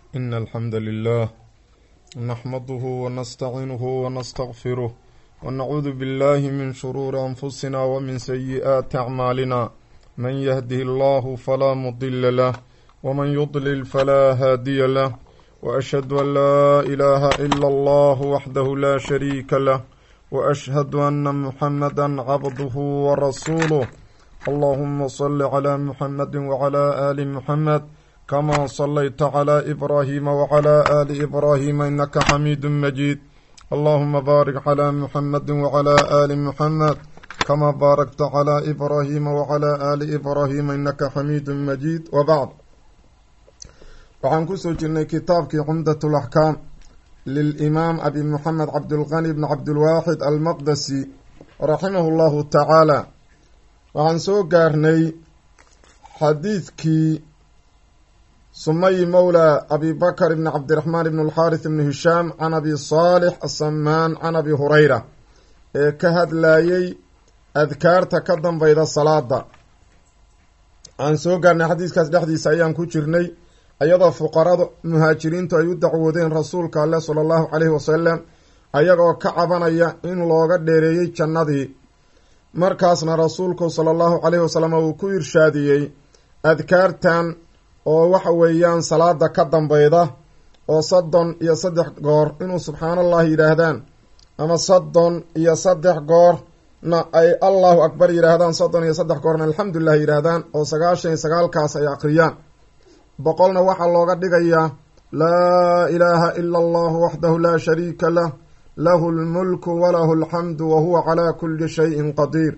إن الحمد لله نحمده ونستعينه ونستغفره ونعوذ بالله من شرور أنفسنا ومن سيئات أعمالنا من يهده الله فلا مضل له ومن يضلل فلا هادي له وأشهد أن لا إله إلا الله وحده لا شريك له وأشهد أن محمدا عبده ورسوله اللهم صل على محمد وعلى آل محمد كما صليت على إبراهيم وعلى آل إبراهيم إنك حميد مجيد اللهم بارك على محمد وعلى آل محمد كما باركت على إبراهيم وعلى آل إبراهيم إنك حميد مجيد وبعد waxaan kusoo jirnay kitaabkii cumdat alaxkaam lilimaam abi moxamed cabdulqani bn cabdilwaaxid almaqdasi raximahu llahu tacaala waxaan soo gaarnay xadiidkii sumayi mowla abi bakr bni cabdiraxmaan ibn alxaaris ibni hishaam can abi saalix asamaan can abi hurayra ee ka hadlayey adkaarta ka danbayda salaada waxaan soo gaarnay xadiiskaas dhexdiisa ayaan ku jirnay iyadoo fuqarada muhaajiriintu ay u dacwoodeen rasuulka alleh sala allahu caleyhi wasalam ayagoo ka cabanaya in looga dheereeyey jannadii markaasna rasuulku sala allahu caleyhi wasalam uu ku irshaadiyey adkaartan oo waxa weeyaan salaada ka dambeyda oo soddon iyo saddex goor inuu subxaanallah yidhaahdaan ama soddon iyo saddex goorna ay allahu akbar yidhaahdaan soddon iyo saddex goorna alxamdulilah yidhaahdaan oo sagaashan iyo sagaalkaas ay akhriyaan boqolna waxaa looga dhigayaa laa ilaaha ila allahu waxdahu laa shariika lah lahu lmulku walahu alxamdu wa huwa calaa kulli shayin qadiir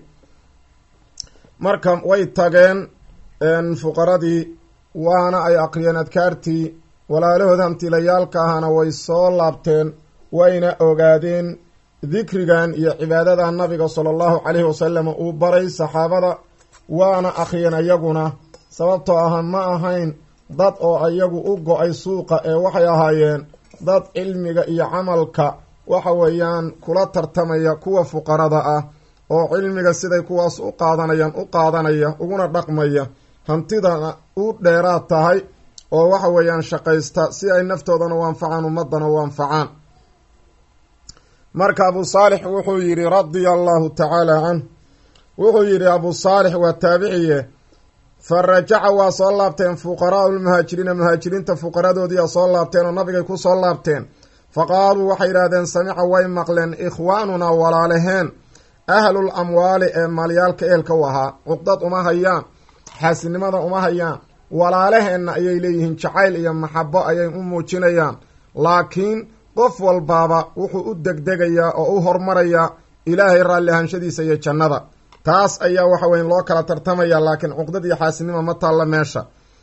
marka way tageen fuqaradii waana ay aqriyeen adkaartii walaalahood hantiilayaalka ahana way soo laabteen wayna ogaadeen dikrigan iyo cibaadada nabiga sala allahu caleyhi wasalam uu baray saxaabada waana akhriyeen ayaguna sababtoo ah ma ahayn dad oo ayagu u go-ay suuqa ee waxay ahaayeen dad cilmiga iyo camalka waxa weeyaan kula tartamaya kuwa fuqarada ah oo cilmiga siday kuwaas u qaadanayaan u qaadanaya uguna dhaqmaya hantidana u dheeraad tahay oo waxa weeyaan shaqaysta si ay naftoodana u anfacaan ummadana u anfacaan marka abu saalix wuxuu yidhi radia allahu tacaala canh wuxuu yidhi abu saalix waa taabiciye fa rajaca waa soo laabteen fuqaraau lmuhaajiriina muhaajiriinta fuqaradoodiia soo laabteen oo nabigay ku soo laabteen fa qaaluu waxay yidhahdeen samica way maqleen ikhwaanunaa walaalaheen ahlul amwaali ee maalyaalka ehelka u ahaa cuqdad uma hayaan xaasinimada uma hayaan walaalaheenna ayay leeyihiin jacayl iyo maxabo ayay u muujinayaan laakiin qof walbaaba wuxuu u degdegayaa oo u hormarayaa ilaahay raalli ahaanshadiisa iyo jannada taas ayaa waxa weya loo kala tartamaya laakiin cuqdad iyo xaasinima ma taalla meesha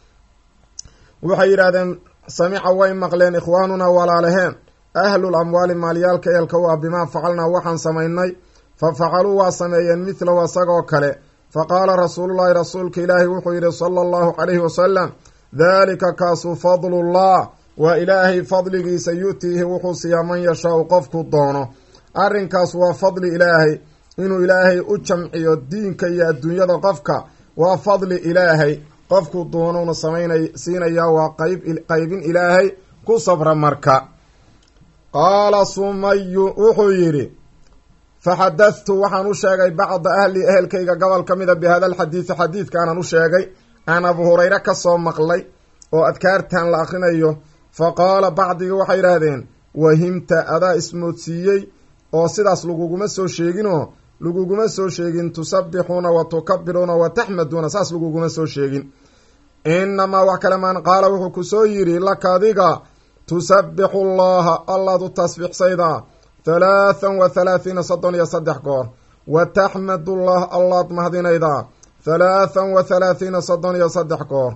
waxay yidhahdeen samica way maqleen ikhwaanunaa walaalaheen ahlul amwaali maalyaalka eelka u ah bimaa facalnaa waxaan samaynay fa facaluu waa sameeyeen midlahu isagoo kale fa qaala rasuulullahi rasuulka ilaahi wuxuu yidhi sala allahu calayhi wasalam daalika kaasu fadlullah waa ilaahay fadligiisa yu-tiihi wuxuu siiyaa man yashaau qofku doono arrinkaas waa fadli ilaahay inuu ilaahay u jamciyo diinka iyo adduunyada qofka waa fadli ilaahay qofku doonuuna samaynay siinayaa waa qayb qaybin ilaahay ku sabra marka qaala sumayu wuxuu yidhi faxadadtu waxaan u sheegay bacda ahli ehelkayga gobol ka mida bi hada alxadiidi xadiidkaanaan u sheegay aan abu hurayre ka soo maqlay oo adkaartan la akhrinayo fa qaala bacdigii waxay yidhaahdeen wahimta adaa ismoodsiiyey oo sidaas laguguma soo sheeginoo laguguma soo sheegin tusabbixuuna wa tukabiruuna wa taxmaduuna saas laguguma soo sheegin inamaa wax kale maan qaala wuxuu ku soo yidhi laka adiga tusabbixu llaha allaad u tasbiixsaydaa halaathan wa halaathiina soddon iyo saddex goor wa taxmadullah allaad mahdinaydaa halaathan wa halaathiina soddon iyo saddex goor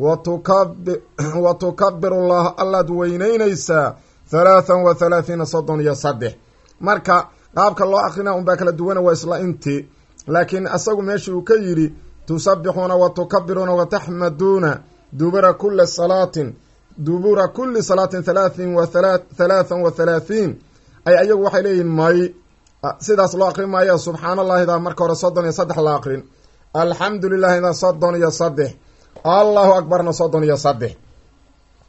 wa tukabirullah allaad weyneynaysaa halaathan wa halaathiina soddon iyo saddex marka qaabka loo akrina unbaa kala duwana waa isla intii laakiin isagu meeshii uu ka yidhi tusabbixuuna wa tukabiruuna wa taxmaduuna dubura kuli salaatin dubura kuli salaatin halaatin wa halaathan wa halaathiin ay ayagu waxay leeyihin may sidaas loo akrin maayo subxaan allahidaa marka hore soddon iyo saddex la akrin alxamdu lilahida soddon iyo saddex allahu akbarna soddon iyo saddex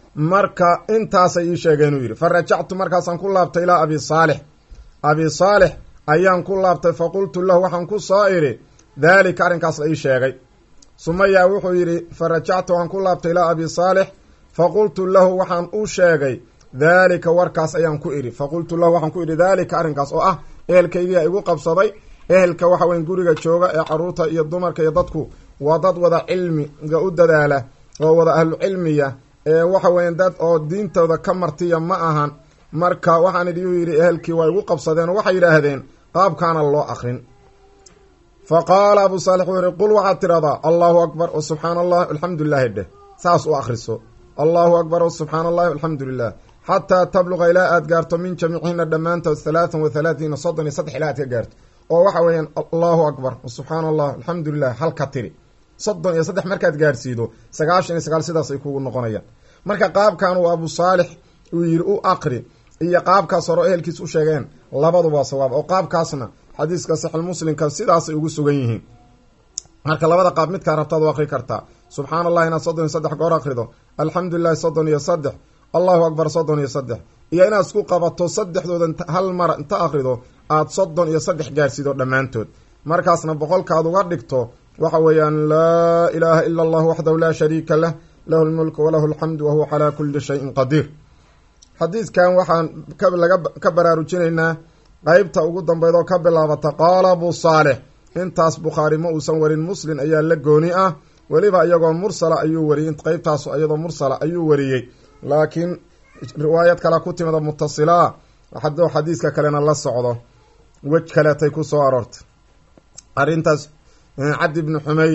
marka intaasay ii sheegeen uu yidhi fa rajactu markaasaan ku laabtay ilaa abi saalix abi saalix ayaan ku laabtay fa qultu lahu waxaan ku soo idhi daalika arrinkaas la ii sheegay sumaya wuxuu yidhi fa rajactu waxaan ku laabtay ilaa abi saalix fa qultu lahu waxaan u sheegay daalika warkaas ayaan ku idhi fa qultu lahu waxaan ku idhi daalika arrinkaas oo ah ehelkaygiia igu qabsaday ehelka waxa weyn guriga jooga ee caruurta iyo dumarka iyo dadku waa dad wada cilmiga u dadaala oo wada ahlu cilmiya ee waxa weyan dad oo diintooda ka martiya ma ahan marka waxaan idhi u yidhi ehelkii waa igu qabsadeen oo waxay yidhaahdeen qaabkaana loo akrin fa qaala abu saalix wuxuu yihi qul waxaad tidhahdaa allahu akbar o subxaana allah alxamdulilahi dheh saas u akhriso allahu akbar o subxaana allahi alxamdu lilah xataa tabluqa ilaa aad gaarto min jamiicihina dhammaantood halaatan wa halaatiina soddon iyo saddex ilaa aad ka gaarto oo waxa weeyaan allahu akbar subxaana allah alxamdu lilah halka tiri soddon iyo saddex markaad gaarhsiido sagaashan iyo sagaal sidaas ay kugu noqonayaan marka qaabkan uu abu saalix uu yidhi u aqri iyo qaabkaas hore ehelkiis u sheegeen labaduba sawaab oo qaabkaasna xadiiska saxilmuslimka sidaasay ugu sugan yihiin marka labada qaab midkaa rabtaad u aqri kartaa subxaana allah inaad soddon iyo saddex goor aqrido alxamdu lilahi soddon iyo saddex allahu akbar soddon iyo saddex iyo inaad isku qabato saddexdooda hal mar inta aqrido aad soddon iyo saddex gaarsiido dhammaantood markaasna boqolkaad uga dhigto waxa weeyaan laa ilaaha ila allah waxdahu laa shariika lah lahu lmulku walahu alxamdu wahuwa calaa kuli shayin qadiir xadiidkan waxaan laga ka baraarujinaynaa qeybta ugu dambeyd oo ka bilaabata qaala abu saalix intaas bukhaari ma uusan warin muslim ayaa la gooni ah weliba iyagoo mursala ayuu wariyey qeybtaas iyadoo mursala ayuu wariyey laakiin riwaayad kale ku timida mutasilaa haduu xadiiska kalena la socdo wej kaleetay ku soo aroortay arrintaas cabdi bni xumeyd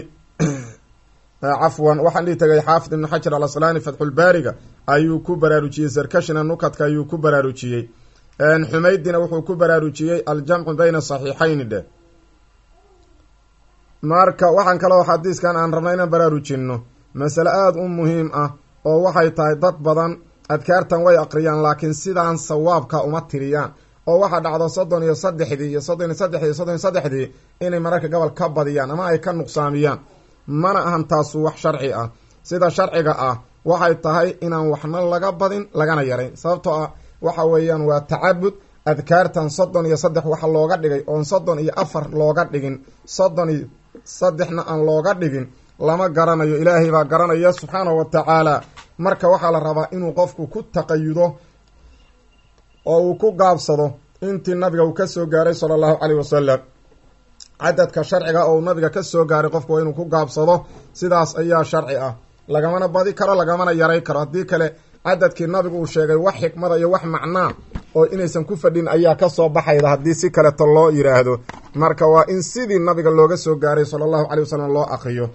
cafwan waxaan dhihi tagay xaafid ibni xajar alasqlaani fatxulbaariga ayuu ku baraarujiyey sarkashina nukadka ayuu ku baraarujiyey xumeydina wuxuu ku baraarujiyey aljamcu bayna saxiixayni dheh marka waxaan kaloo xadiiskan aan rabnay inaan baraarujinno masale aada u muhiim ah oo waxay tahay dad badan adkaartan way aqriyaan laakiin sidaan sawaabka uma tiriyaan oo waxaa dhacdo soddon iyo saddexdii iyo soddon iyo saddexdii iyo soddon iyo saddexdii inay mararka gobol ka badiyaan ama ay ka nuqsaamiyaan mana ahan taasu wax sharci ah sida sharciga ah waxay tahay inaan waxna laga badin lagana yarayn sababtoo ah waxa weeyaan waa tacabud adkaartan soddon iyo saddex waxa looga dhigay oon soddon iyo afar looga dhigin soddon iyo saddexna aan looga dhigin lama garanayo ilaahay baa garanaya subxaanahu wa tacaala marka waxaa la rabaa inuu qofku ku taqayudo oo uu ku gaabsado intii nabiga uu ka soo gaaray sala allahu caleyh wasalam cadadka sharciga oo nabiga ka soo gaaray qofku waa inuu ku gaabsado sidaas ayaa sharci ah lagamana badi karo lagamana yaray karo haddii kale cadadkii nabigu uu sheegay wax xikmada iyo wax macnaa oo inaysan ku fadhin ayaa kasoo baxayda haddii si kaleto loo yiraahdo marka waa in sidii nabiga looga soo gaaray sala allahu caley wasalam loo aqriyo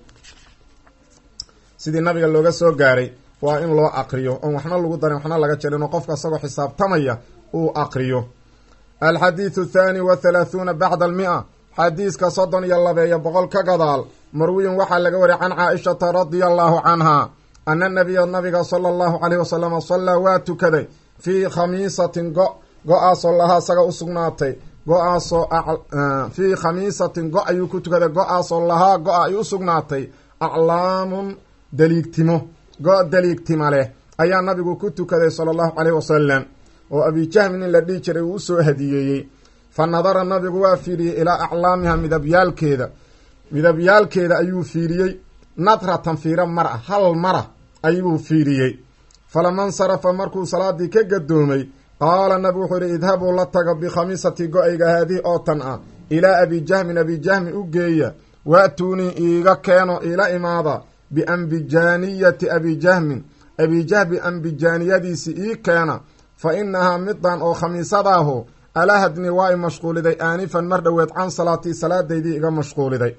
sidii nabiga looga soo gaaray waa in loo aqriyo oon waxna lagu darin waxna laga jarin oo qofka isagoo xisaabtamaya uu aqriyo alxadiidu thaani wa halaahuuna bacda almia xadiiska soddon iyo labeeyo boqol ka gadaal marwiyin waxaa laga wariyay can caaishata radia allahu canha ana nabiya nabiga sala allahu caleyhi wasalama sallaa waa tukaday fii khamiisatin go go-aasoo lahaa isaga u sugnaatay go-aasoo fii khamiisatin go ayuu ku tukaday go-aasoo lahaa go-a ay u sugnaatay aclaamun daliigtimo go- daliigtima leh ayaa nabigu ku tukaday sala allahu caleyhi wasalam oo abijahmin in la dhihi jiray uu usoo hadiyeeyey fa nadara nabigu waa fiiriyey ilaa aclaamiha midabyaalkeeda midabyaalkeeda ayuu fiiriyey nadratan fiiro mara hal mara ayuu fiiriyey falama nsarafa markuu salaadii ka gadoomay qaala nabigu wuxuu yihi idhabuu la taga bikhamiisati go-ayga haadihi oo tan ah ilaa abijahmin abijahmin u geeya waatuunii iiga keeno iila imaada biambijaaniyati abijahmin abijahmi ambijaaniyadiisi ii keena fa inahaa midan oo khamiisadaahu alahadni waa i mashquuliday aanifan mar dhoweed can salaatii salaadaydii iga mashquuliday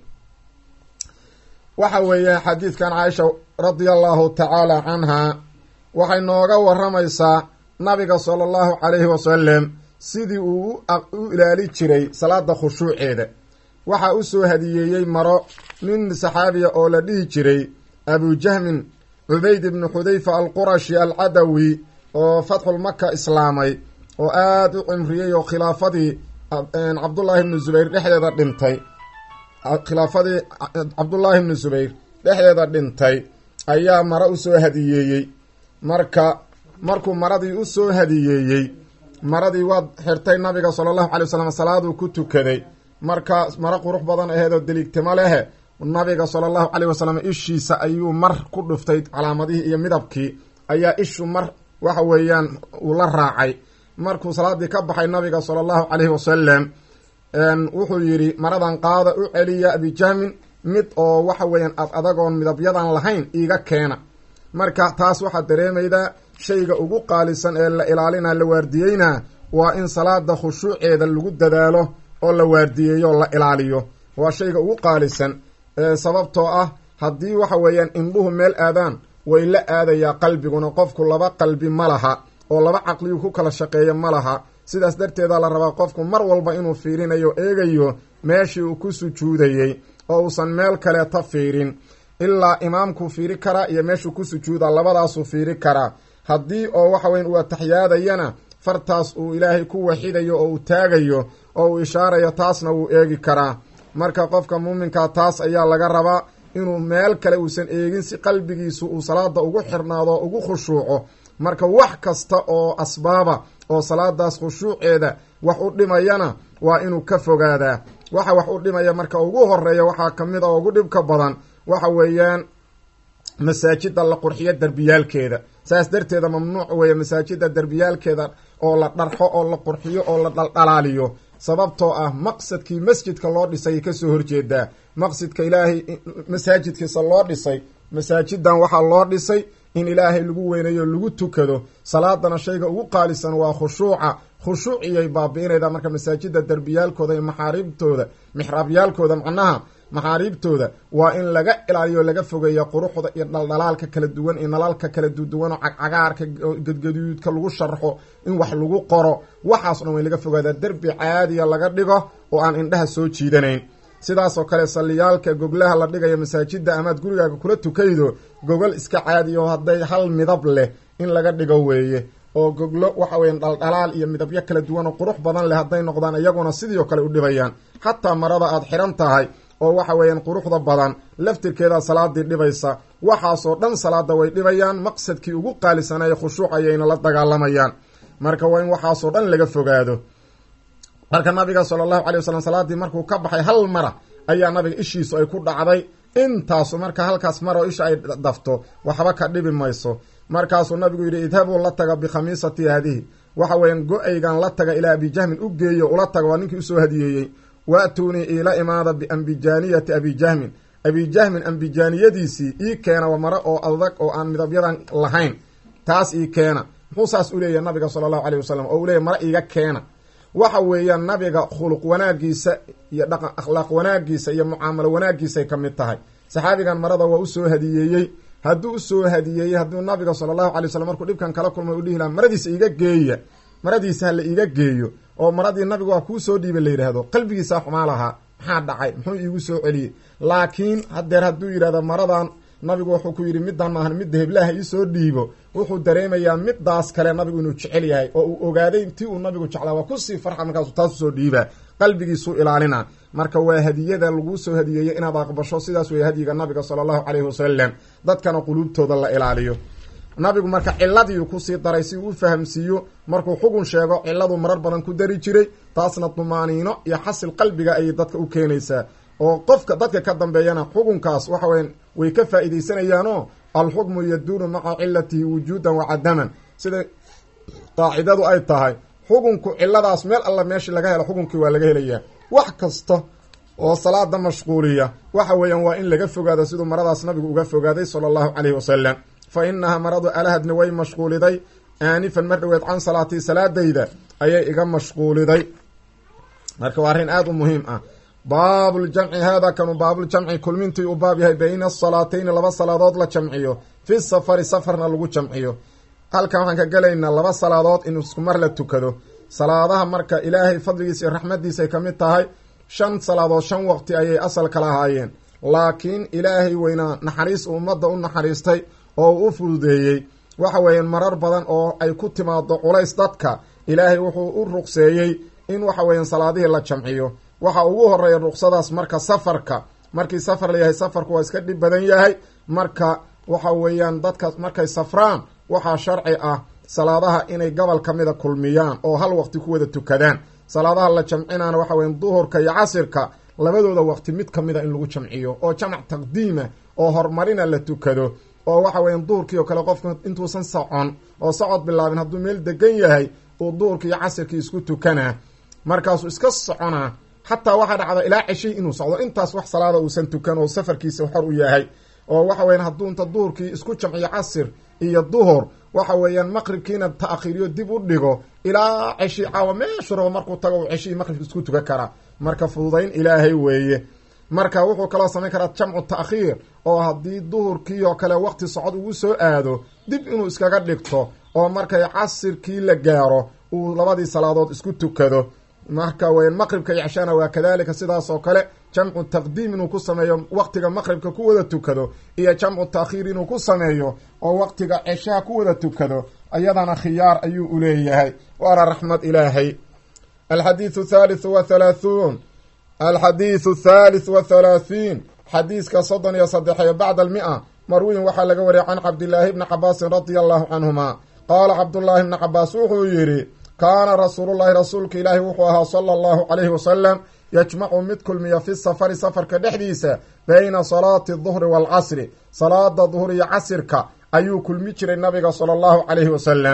waxa weeye xadiidkan caaisha radia allahu tacaala canha waxay nooga waramaysaa nabiga sala allahu calayhi wasalam sidii uu u ilaali jiray salaada khushuuceeda waxaa u soo hadiyeeyey maro nin saxaabiya oo la dhihi jiray abujahmin cubayd ibnu xudayfa alqurashi alcadawi oo fatxulmaka islaamay oo aada u cimriyey oo khilaafadii cabdullaahi ibnu zubayr dhexdeeda dhintay khilaafadii cabdullaahi ibnu zubayr dhexdeeda dhintay ayaa mare usoo hadiyeeyey marka markuu maradii u soo hadiyeeyey maradii waad xirtay nabiga sala allahu calay wasalam salaaduu ku tukaday marka maro qurux badan aheedoo deliigtimo lehe nabiga sala allahu caleyh wasalam ishiisa ayuu mar ku dhuftay calaamadihii iyo midabkii ayaa ishu mar waxa weeyaan uu la raacay markuu salaadii ka baxay nabiga sala allahu caleyhi wasalam wuxuu yidhi maradan qaada u celiya abijahmin mid oo waxa weeyaan ad adagoon midabyadan lahayn iiga keena marka taas waxaad dareemaydaa shayga ugu qaalisan ee la ilaalina la waardiyeyna waa in salaada khushuuceeda lagu dadaalo oo la waardiyeeyo o la ilaaliyo waa shayga ugu qaalisan sababtoo ah haddii waxa weeyaan indhuhu meel aadaan way la aadayaa qalbiguna qofku laba qalbi ma laha oo laba caqliyu ku kala shaqeeya ma laha sidaas darteeda la rabaa qofku mar walba inuu fiirinayo eegayo meeshii uu ku sujuudayey oo uusan meel kaleeta fiirin ilaa imaamkuu fiiri karaa iyo meeshuu ku sujuuda labadaasuu fiiri karaa haddii oo waxa weyan uu ataxyaadayana fartaas uu ilaahay ku waxidayo oo uu taagayo oo uu ishaarayo taasna wuu eegi karaa marka qofka muuminkaa taas ayaa laga rabaa inuu meel kale uusan eegin si qalbigiisu uu salaada ugu xirnaado oo ugu khushuuco marka wax kasta oo asbaaba oo salaadaas khushuuceeda wax u dhimayana waa inuu ka fogaadaa waxa wax u dhimaya marka ugu horeeya waxaa kamid a oo ugu dhibka badan waxa weeyaan masaajida la qurxiyo derbiyaalkeeda saas darteeda mamnuuc weeye masaajida derbiyaalkeeda oo la dharxo oo la qurxiyo oo la dhaldhalaaliyo sababtoo ah maqsadkii masjidka loo dhisay kasoo horjeedaa maqsidka ilaahay masaajidkiisa loo dhisay masaajidan waxaa loo dhisay in ilaahay lagu weynayo lagu tukado salaadana shayga ugu qaalisan waa khushuuca khushuuciyay baabi'inayda marka masaajida derbiyaalkooda iyo maxaariibtooda mixraabyaalkooda macnaha maxaariibtooda waa in laga ilaaliyo laga fogeeya quruxda iyo dhaldhalaalka kala duwan iyo nalalka kala duduwan oo cagcagaarka gadgaduudka lagu sharxo in wax lagu qoro waxaas dhan way laga fogaadaa derbi caadiya laga dhigo oo aan indhaha soo jiidanayn sidaasoo kale salliyaalka goglaha la dhigayo masaajida amaad gurigaaga kula tukaydo gogol iska caadiya oo hadday hal midab leh in laga dhigo weeye oo goglo waxa weya dhaldhalaal iyo midabyo kala duwan oo qurux badan leh hadday noqdaan iyaguna sidii kale u dhibayaan xataa marada aad xiran tahay oo waxa weeyaan quruxda badan laftirkeeda salaadii dhibaysa waxaasoo dhan salaada way dhibayaan maqsadkii ugu qaalisanaya khushuuc ayayna la dagaalamayaan marka waa in waxaasoo dhan laga fogaado marka nabiga sala allahu calay wasalam salaadii markuu ka baxay hal mara ayaa nabiga ishiisu ay ku dhacday intaasu marka halkaas maroo isha ay dafto waxba ka dhibi mayso markaasuu nabigu yidhi idhabuu la taga bikhamiisati haadihi waxa weeyaan go-aygan la taga ilaa abijahmin u geeyo ula taga waa ninkii usoo hadiyeeyey waatuunii iila imaada biambijaaniyati abijahmin abijahmin ambijaaniyadiisii ii keena waa mare oo adag oo aan midabyadan lahayn taas ii keena muxuu saas u leeyahy nabiga sala allahu caleyh wasalam oo uu leeyahy mare iiga keena waxa weeyaan nabiga khuluq wanaagiisa iyo dhaqan akhlaaq wanaagiisa iyo mucaamalo wanaagiisay ka mid tahay saxaabigan marada waa usoo hadiyeeyey hadduu usoo hadiyeeyey hadduu nabiga sala allahu alay wasalam markuu dhibkan kala kulmay u dhihi laha maradiisa iiga geeya maradiisa hala iiga geeyo oo maradii nabigu waa kuu soo dhiibay la yidhaahdo qalbigiisaa xumaa lahaa maxaa dhacay muxuu iigu soo celiyey laakiin hadeer hadduu yidhahdo maradan nabigu wuxuu ku yidhi middan maahan midda heblaha iisoo dhiibo wuxuu dareemayaa midaas kale nabigu inuu jecel yahay oo uu ogaaday tii uu nabigu jeclaa waa kusii farxa markaasu taas usoo dhiibaa qalbigiisuu ilaalina marka waa hadiyada laguu soo hadiyeeyey inaad aqbasho sidaas wey hadyiga nabiga sala allahu caleyhi wasalam dadkana quluubtooda la ilaaliyo nabigu marka ciladiiu kusii daray si uu u fahamsiiyo markuu xugun sheego ciladu marar badan ku dari jiray taasna dumaaniino iyo xasil qalbiga ayay dadka u keenaysaa oo qofka dadka ka dambeeyana xukunkaas waxa weya way ka faa'iidaysanayaanoo alxukmu yaduunu maca cilatihi wujuudan wa cadaman sida qaacidadu ay tahay xukunku ciladaas meel alla meeshii laga helo xukunkii waa laga helayaa wax kasta oo salaada mashquuliya waxa weeyaan waa in laga fogaado siduu maradaas nabigu uga fogaaday sala allahu caleyhi wasalam fa inahaa maradu alahadni way mashquuliday aanifan mar dhoweed can salaatii salaadayda ayay iga mashquuliday marka waa arrin aada u muhiim ah baabuljamci haada kanu baabuljamci kulmintii u baab yahay bayna asalaatayni laba salaadood la jamciyo fi safari safarna lagu jamciyo halkan waxaan ka gelaynaa laba salaadood in isku mar la tukado salaadaha marka ilaahay fadligiisa iyo raxmadiisa ay ka mid tahay shan salaadood shan waqti ayay asal kala ahaayeen laakiin ilaahay weynaa naxariis ummadda u naxariistay oo uu u fududeeyey waxa weeyaan marar badan oo ay ku timaado culays dadka ilaahay wuxuu u ruqseeyey in waxa weeyaan salaadihii la jamciyo waxa ugu horeeya ruqsadaas marka safarka markii safar layahay safarku waa iska dhib badan yahay marka waxa weeyaan dadka markay safraan waxaa sharci ah salaadaha inay gobol ka mida kulmiyaan oo hal waqti ku wada tukadaan salaadaha la jamcinaana waxa weya duhurka iyo casirka labadooda waqti mid ka mida in lagu jamciyo oo jamac taqdiima oo horumarina la tukado oo waxa weya duhurkii oo kale qofku intuusan socon oo socod bilaabin hadduu meel degan yahay uu duhurkii iyo casirkii isku tukanaa markaasuu iska soconaa xataa waxaa dhacda ilaa ceshay inuu socdo intaas wax salaada uusan tukan oo safarkiisa xor u yahay oo waxa weyan hadduu inta duhurkii isku jamciyo casir iyo duhur waxa weeyaan maqribkiina ta'khiiriyo dib u dhigo ilaa ceshi caawa meeshu rabo markuu tago uu ceshihii maqribka isku tukan karaa marka fududayn ilaahay weeye marka wuxuu kaloo samayn karaa jamcu ta'khiir oo haddii duhurkii oo kale waqti socod ugu soo aado dib inuu iskaga dhigto oo markay casirkii la gaaro uu labadii salaadood isku tukado marka weyan maqribka iyo ceshana waa kadalika sidaas oo kale jamcu taqdiim inuu ku sameeyo waqtiga maqribka ku wada tukado iyo jamcu taakhiir inuu ku sameeyo oo waqtiga ceshaha ku wada tukado ayadana khiyaar ayuu uleeyahay waana raxmad ilaahay alxadiidu thaalithu wa thalaathuun alxadiidu thalith wa thalaathiin xadiiska soddon iyo saddexiyo bacda almia marwiyin waxaa laga wariyay can cabdillaahi bni cabaasin radia allahu canhuma qaala cabdullaahi bni cabaas wuxuu yidhi kaana rasuulullahi rasuulka ilaahi wuxuu ahaa sala allahu calayhi wasalam yajmacu mid kulmiya fi safari safarka dhexdiisa bayna salaati duhri waalcasri salaada duhur iyo casirka ayuu kulmi jiray nabiga sala allahu calayhi wasalam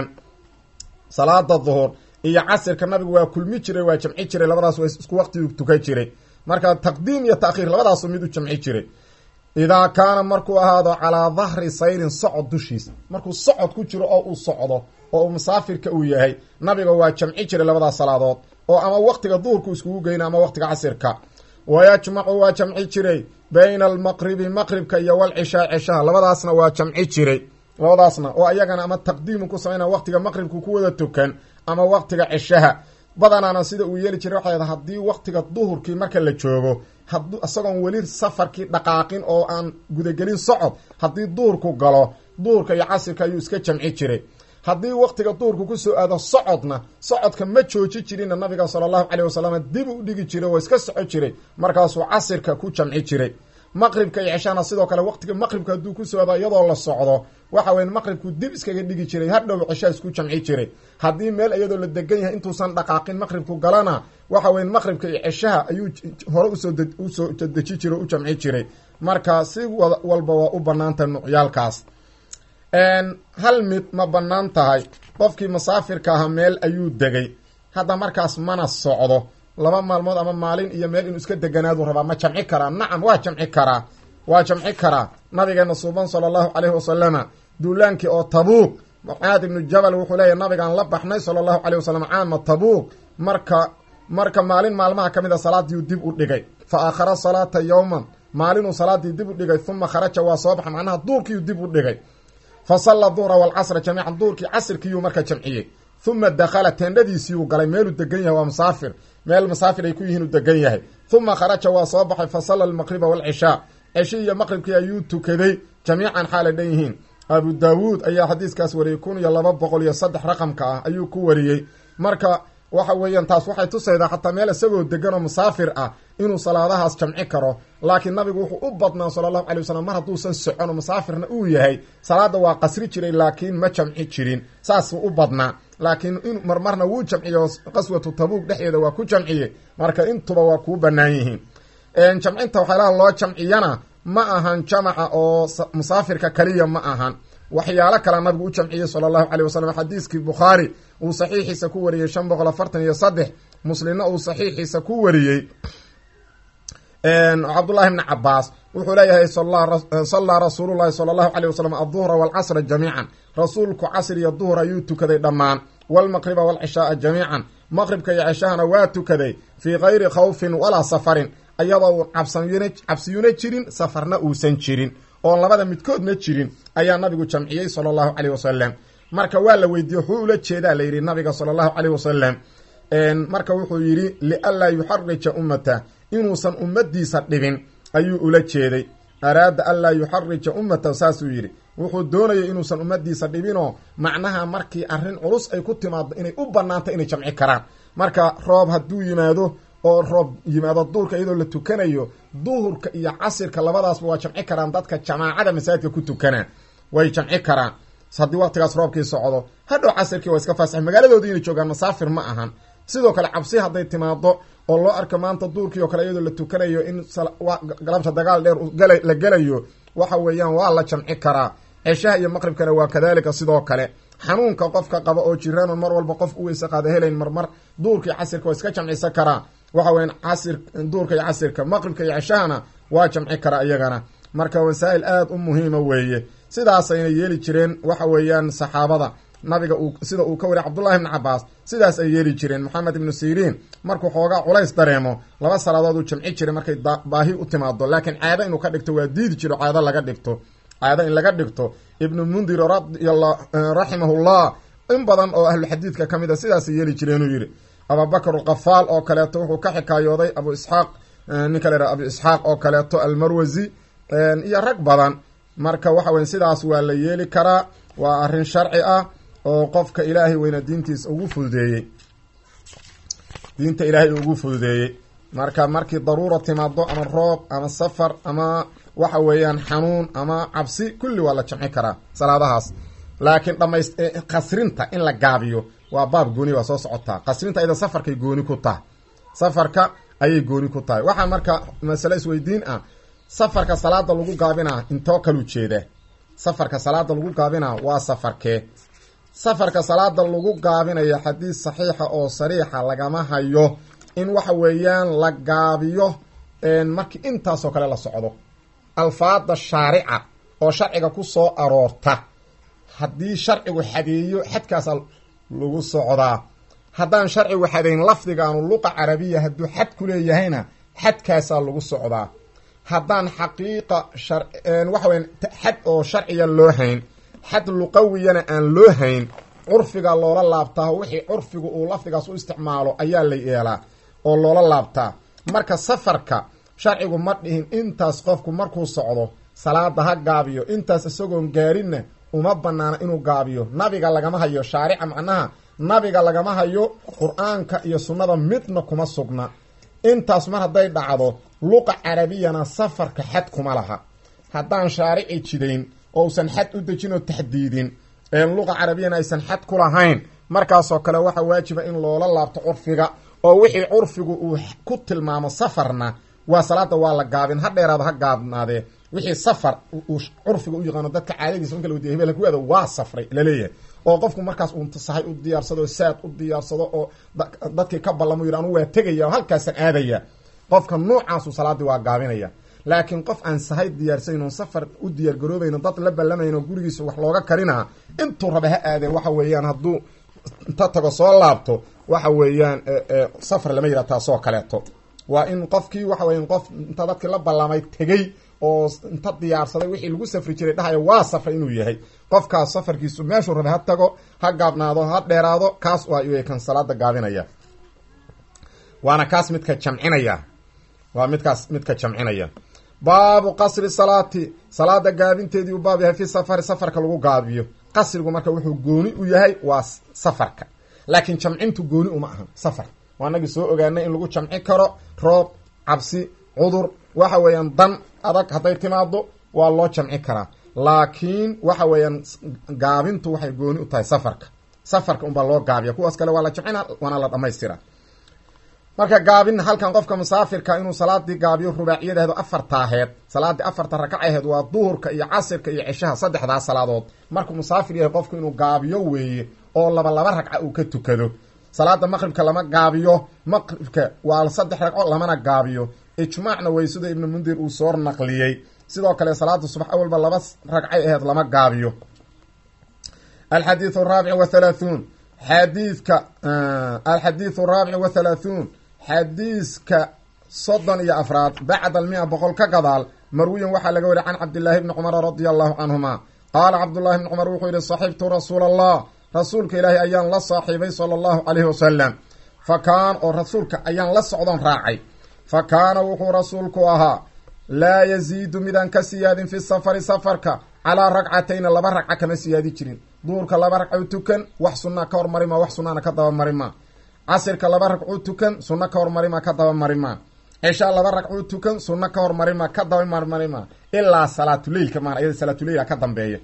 salaada duhur iyo casirka nabigu waa kulmi jiray waa jamci jiray labadaas waa isku waqtigu tukan jiray marka taqdiim iyo taakhiir labadaasu mid u jamci jiray idaa kaana markuu ahaado calaa dahri sayrin socod dushiisa markuu socod ku jiro oo uu socdo oo uu musaafirka uu yahay nabiga waa jamci jiray labadaas salaadood oo ama waqtiga duhurku iskugu geyna ama waqtiga casirka wayajmacu waa jamci jiray bayna almaqribi maqribka iyo walcishaa ceshaha labadaasna waa jamci jiray labadaasna oo ayagana ama taqdiimu ku samayna waqtiga maqribku ku wada tukan ama waqtiga ceshaha badanaana sida uu yeeli jiray waxay haddii waqtiga duhurkii marka la joogo had isagoon weli safarkii dhaqaaqin oo aan gudagelin socod haddii duhurku galo duhurka iyo casirka ayuu iska jamci jiray haddii waqtiga duhurku kusoo aado socodna socodka ma jooji jirinna nabiga sala allahu caleyh wasalam dib u dhigi jiray oo iska soco jiray markaasuu casirka ku jamci jiray maqribka iyo ceshana sidoo kale waqtiga maqribka hadduu kusoo aado iyadoo la socdo waxa weya maqribku dib iskaga dhigi jiray hadhow ceshaa isku jamci jiray haddii meel iyadoo la degan yahay intuusan dhaqaaqin maqribku galana waxa weya maqribka iyo ceshaha ayuu hore usoo usoo deji jiray o u jamci jiray marka si walba waa u banaanta nucyaalkaas hal mid ma bannaan tahay qofkii musaafirka ahaa meel ayuu degay hadda markaas mana socdo laba maalmood ama maalin iyo meel inuu iska deganaadu rabaa ma jamci karaa nacam waa jamci karaa waa jamci karaa nabigeena suuban sala allahu caleyhi wasalama duulaankii oo tabuuq mucaad ibnu jabal wuxuu leeyahy nabigaan la baxnay sala allahu caleyh wasalam caama tabuuq marka marka maalin maalmaha ka mid a salaadiiu dib u dhigay fa aakhara salaata yowman maalinuu salaadii dib u dhigay uma kharaja waa soo baxa macnaha duurkiiu dib u dhigay fa salla duhra waalcasra jamiican duurkii casirkiiyuu marka jamciyey uma dakhala teendhadiisiiuu galay meeluu degan yahay waa musaafir meel musaafir ay ku yihiin uu degan yahay uma kharaja waa soo baxay fa salla almaqriba waalcishaa ceshi iyo maqribkii ayuu tukaday jamiican xaalay dhan yihiin abu daawuud ayaa xadiiskaas wariyey kun iyo laba boqol iyo saddex raqamka ah ayuu ku wariyey marka waxa weeyaan taas waxay tusaydaa xataa meel isagoo degan oo musaafir ah inuu salaadahaas jamci karo laakiin nabigu wuxuu u badnaa sala allahu calay wasalam mar hadduusan socon oo musaafirna uu yahay salaada waa qasri jiray laakiin ma jamci jirin saasuu u badnaa laakiin in marmarna wuu jamciyo qaswatu tabuug dhexdeeda waa ku jamciye marka intuba waa kuu bannaan yihiin jamcinta waxyaalaha loo jamciyana ma ahan jamaca oo musaafirka kaliya ma ahan waxyaalo kala nabigu u jamciyey sala allahu caleyh wasalam xadiiskii bukhaari uu saxiixiisa ku wariyey shan boqol afartan iyo saddex muslimna uu saxiixiisa ku wariyey cabdullahi bni cabaas wuxuu leeyahay sallaa rasuulullahi sala allahu caleyh wasalam adduhra waalcasra jamiican rasuulku casr iyo duhur ayuu tukaday dhammaan waalmaqriba waalcishaaa jamiican maqribka iyo ceshahana waa tukaday fii kayri khawfin walaa safarin ayadoo uu cabsayuna cabsiyuna jirin safarna uusan jirin oon labada midkoodna jirin ayaa nabigu jamciyey sala allahu caleyh wasalam marka waa la weydiiyey wuxuu ula jeedaa la yidhi nabiga sala allahu caleyh wasalam marka wuxuu yidhi lianlaa yuxarija ummata inuusan ummadiisa dhibin ayuu ula jeeday araada anlaa yuxarija ummata saasuu yidhi wuxuu doonayay inuusan ummadiisa dhibinoo macnaha markii arrin culus ay ku timaado inay u banaanta inay jamci karaan marka roob hadduu yimaado oo roob yimaado duhurka iyadoo la tukanayo duhurka iyo casirka labadaasba waa jamci karaan dadka jamaacada masaajidka ku tukanaa way jamci karaan haddii waqtigaas roobkii socdo hadhow casirkii waa iska faasax magaaladoodii inay joogaan masaafir ma ahan sidoo kale cabsi hadday timaado oo loo arko maanta duurkii oo kale iyadoo la tukanayo in galabta dagaal dheer la gelayo waxa weeyaan waa la jamci karaa ceshaha iyo maqribkana waa kadalika sidoo kale xanuunka qofka qaba oo jiraan mar walba qof u weyse qaada helayn marmar duurka iyo casirka waa iska jamcisan karaa waxa weyan casir duurka iyo casirka maqribka iyo ceshahana waa jamci karaa iyagana marka wasaa'il aada u muhiima weeye sidaasayna yeeli jireen waxa weeyaan saxaabada nabiga uu sida uu ka wariy cabdullahi ibni cabaas sidaas ay yeeli jireen moxamed ibnu siriin markuu xoogaa culays dareemo laba salaadood uu jamci jiray markay baahi u timaado laakiin caado inuu ka dhigto waa diidi jiro caado laga dhigto caado in laga dhigto ibnu mundir radialla raximahullah in badan oo ahluxadiidka ka mid a sidaasay yeeli jireenuu yidhi abubakr alkafaal oo kaleeto wuxuu ka xikaayooday abu isxaaq ninka la yhaha abu isxaaq oo kaleeto almarwasi iyo rag badan marka waxa weye sidaas waa la yeeli karaa waa arrin sharci ah oo qofka ilaahay weyna diintiisa ugu fududeeyey diinta ilaahay ugu fududeeyey marka markii daruura timaado ama roob ama safar ama waxa weeyaan xanuun ama cabsi kulli waa la jamci karaa salaadahaas laakiin dhamays qasrinta in la gaabiyo waa baab gooni waa soo socotaa qasrinta ayada safarkay gooni ku tahay safarka ayay gooni ku tahay waxaa marka masale isweydiin ah safarka salaada lagu gaabinaa intoo kalu jeedaa safarka salaada lagu gaabinaa waa safarkee safarka salaada lagu gaabinaya xadiis saxiixa oo sariixa lagama hayo in waxa weeyaan la gaabiyo markii intaasoo kale la socdo alfaada shaarica oo sharciga ku soo aroorta haddii sharcigu xadeeyo xadkaasaa lagu socdaa haddaan sharcigu xadeyn lafdigaanu luqa carabiya hadduu xad ku leeyahayna xadkaasaa lagu socdaa haddaan xaqiiqa waxa weya xad oo sharciya loo hayn xad luqawiyana aan loo hayn curfiga loola laabtaa wixii curfigu uu lafdigaas u isticmaalo ayaa la yeelaa oo loola laabtaa marka safarka sharcigu ma dhihin intaas qofku markuu socdo salaada ha gaabiyo intaas isagoon gaarinna uma banaana inuu gaabiyo nabiga lagama hayo shaarica macnaha nabiga lagama hayo qur-aanka iyo sunnada midna kuma sugna intaas mar hadday dhacdo luqa carabiyana safarka xad kuma laha haddaan shaarici jidayn oo usan xad u dejin oo taxdiidin luqa carabiyana aysan xad ku lahayn markaasoo kale waxaa waajiba in loola laabto curfiga oo wixii curfigu uu ku tilmaamo safarna waa salaada waa la gaabin ha dheeraado ha gaabnaadee wixii safar uu curfiga u yaqaano dadka caadadiisa marka la wadiya hebel ku aado waa safray laleeyahay oo qofku markaas uu sahay u diyaarsado saad u diyaarsado oo dadkii ka ballamo yidhi anu waa tegaya oo halkaasaan aadaya qofka nuucaasu salaadii waa gaabinaya laakiin qof aan sahay diyaarsayn oon safar u diyaargaroobayno dad la ballamayno gurigiisa wax looga karinaa intuu raba ha aadeen waxa weeyaan hadduu inta tago soo laabto waxa weeyaan safar lama yidhaha taasoo kaleeto waa in qofkii waxa weyan qof inta dadkii la ballamay tegey oo inta diyaarsaday wixii lagu safri jiray dhahaya waa safray inuu yahay qofkaas safarkiisu meeshuu rabay ha tago ha gaabnaado ha dheeraado kaas waa kan salaada gaabinaya waana kaas midka jamcinaya waa midkaas midka jamcinaya baabu qasri salaati salaada gaabinteedii u baab yahay fi safari safarka lagu gaabiyo qasrigu marka wuxuu gooni u yahay waa safarka laakiin jamcintu gooni uma ahan safar waa nagii soo ogaanay in lagu jamci karo roob cabsi cudur waxa weeyaan dan adag hadday timaado waa loo jamci karaa laakiin waxa weeyaan gaabintu waxay gooni u tahay safarka safarka unbaa loo gaabiya kuwaas kale waa la jamcina waana la dhamaystira marka gaabin halkan qofka musaafirka inuu salaadii gaabiyo rubaaciyadaheedu afartaaheed salaadii afarta rakacaheed waa duhurka iyo casirka iyo ceshaha saddexdaa salaadood markuu musaafir yahay qofku inuu gaabiyo weeye oo laba laba ragca uu ka tukado salaada maqribka lama gaabiyo maqribka waa saddex ragco lamana gaabiyo ijmaacna way sida ibnu mundir uu soo naqliyey sidoo kale salaada subax awalba laba ragcay aheyd lama gaabiyo alxadiiu raabic wathalaathuun xadiidka alxadiidu raabic wathalaathuun xadiiska soddon iyo afraad bacda almia boqol ka gadaal marwiyan waxaa laga wariy can cabdillaahi bni cumara radia allahu canhuma qaala cabdullahi bni cumar wuxuu yihi saxibtu rasuula allah rasuulka ilaahay ayaan la saaxiibay sala allahu calayhi wasalam fa kaan oo rasuulka ayaan la socdon raacay fa kaana wuxuu rasuulku ahaa laa yaziidu midaan ka siyaadin fi safari safarka calaa ragcatayna laba ragca kama siyaadi jirin duurka laba ragcuu tukan wax sunaa ka hormarima wax sunaana ka dabamarima casirka laba ragcuu tukan sunno ka hormarima ka dabamarima cishaa laba ragcuu tukan sunno ka hormarima ka dabamarmarima ilaa salaatuleilka maan iyada salaatuleyla ka dambeeya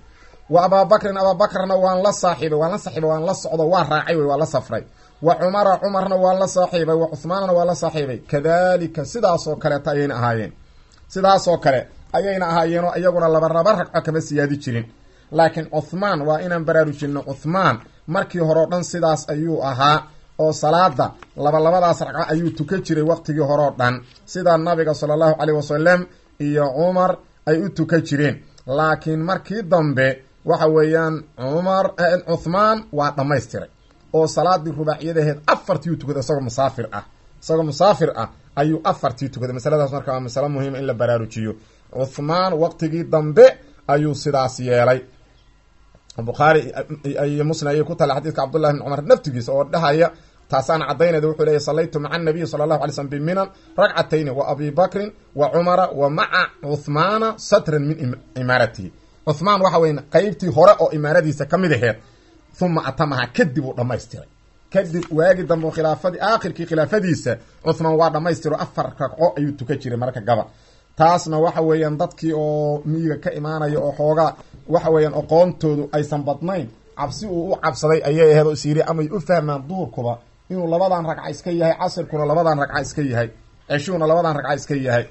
wa abaabakrin abaabakrna waan la saaxiibay waan la saaxiibay waan la socdo waa raacay wey waa la safray wa cumara cumarna waan la saaxiibay wa cuhmaanna waan la saaxiibay kadalika sidaasoo kaleeta ayayna ahaayeen sidaasoo kale ayayna ahaayeenoo iyaguna laba laba ragco kama siyaadi jirin laakiin cuhmaan waa inaan baraarujinno cuhmaan markii hore o dhan sidaas ayuu ahaa oo salaada labalabadaas ragco ayuu tukan jiray waqtigii hore o dhan sida nabiga sala allahu caleyh wasalam iyo cumar ay u tukan jireen laakiin markii dambe waxa weeyaan cumar cuhmaan waa dhammaystiray oo salaadii rubaaciyadaheed afartiiu tukaday isagoo musaafir ah isagoo musaafir ah ayuu afartii tukaday masaladaas marka waa masalo muhiima in la baraarujiyo cuhmaan waqtigii dambe ayuu sidaas yeelay bukhaari iyo muslim ayay ku tala xadiidka cabdullahi bn cumar naftigiisa oo dhahaya taasaana caddaynayda wuxuu leeyahy sallaytu maca anabiyi sala allahu alay slm biminan ragcatayni wa abi bakrin wa cumara wa maca cuhmaana satran min imaaratihi cuhmaan waxa weya qeybtii hore oo imaaradiisa ka mid aheed uma atamaha kadib uu dhammaystiray kadib waagi dambe khilaafadii aakhirkii khilaafadiisa cuhmaan waa dhammaystiro afar ragco ayuu tukan jiray marka gaba taasna waxa weeyaan dadkii oo miyiga ka imaanaya oo xoogaa waxa weeyaan aqoontoodu aysan badnayn cabsi uu u cabsaday ayay aheed oo is yiri amay u fahmaan duurkuba inuu labadan ragca iska yahay casirkuna labadan ragca iska yahay ceshuhuna labadan ragca iska yahay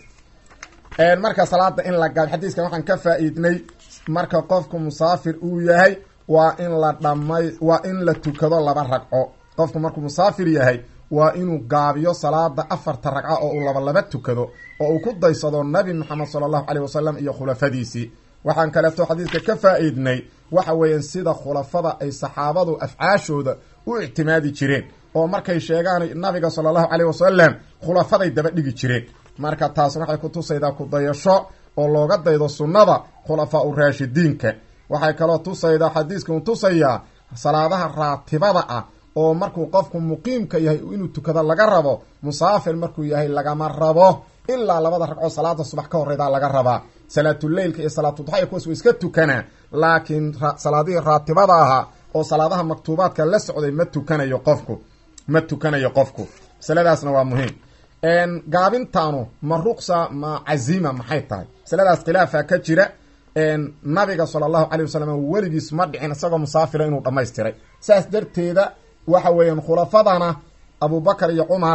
marka salaada in la gaab xadiiskan waxaan ka faa-iidnay marka qofku musaafir uu yahay waa in la dhamay waa in la tukado laba ragco qofku markuu musaafir yahay waa inuu gaabiyo salaada afarta ragco oo uu labalaba tukado oo uu ku daysado nabi moxamed sala allahu caleyh wasalam iyo khulafadiisii waxaan kaleeto xadiidka ka faa-iidnay waxa weeyaan sida khulafada ay saxaabadu afcaashooda u ictimaadi jireen oo markay sheegaan nabiga sala allahu caleyh wasalam khulafaday daba dhigi jireen marka taas waxay ku tusaydaa kudayasho oo looga daydo sunnada khulafaa u raashidiinka waxay kaloo tusaydaa xadiiskan tusayaa salaadaha raatibada ah oo markuu qofku muqiimka yahay inuu tukado laga rabo musaafir markuu yahay lagama rabo ilaa labada ragcoo salaada subax ka horeydaa laga rabaa salaatuleylka iyo salaatuduxaya kuwaas wa iska tukanaa laakiin salaadihii raatibada ahaa oo salaadaha maktuubaadka la socday ma tukanayo qofku ma tukanayo qofku masaladaasna waa muhiim gaabintaanu ma ruqsa ma cazima maxay tahay masaladaas khilaafa ka jira nabiga sala allahu calay wasalam weligiis ma dhicin isagoo musaafira inuu dhammaystiray saas darteeda waxa weeyaan khulafadana abubakar iyo cumar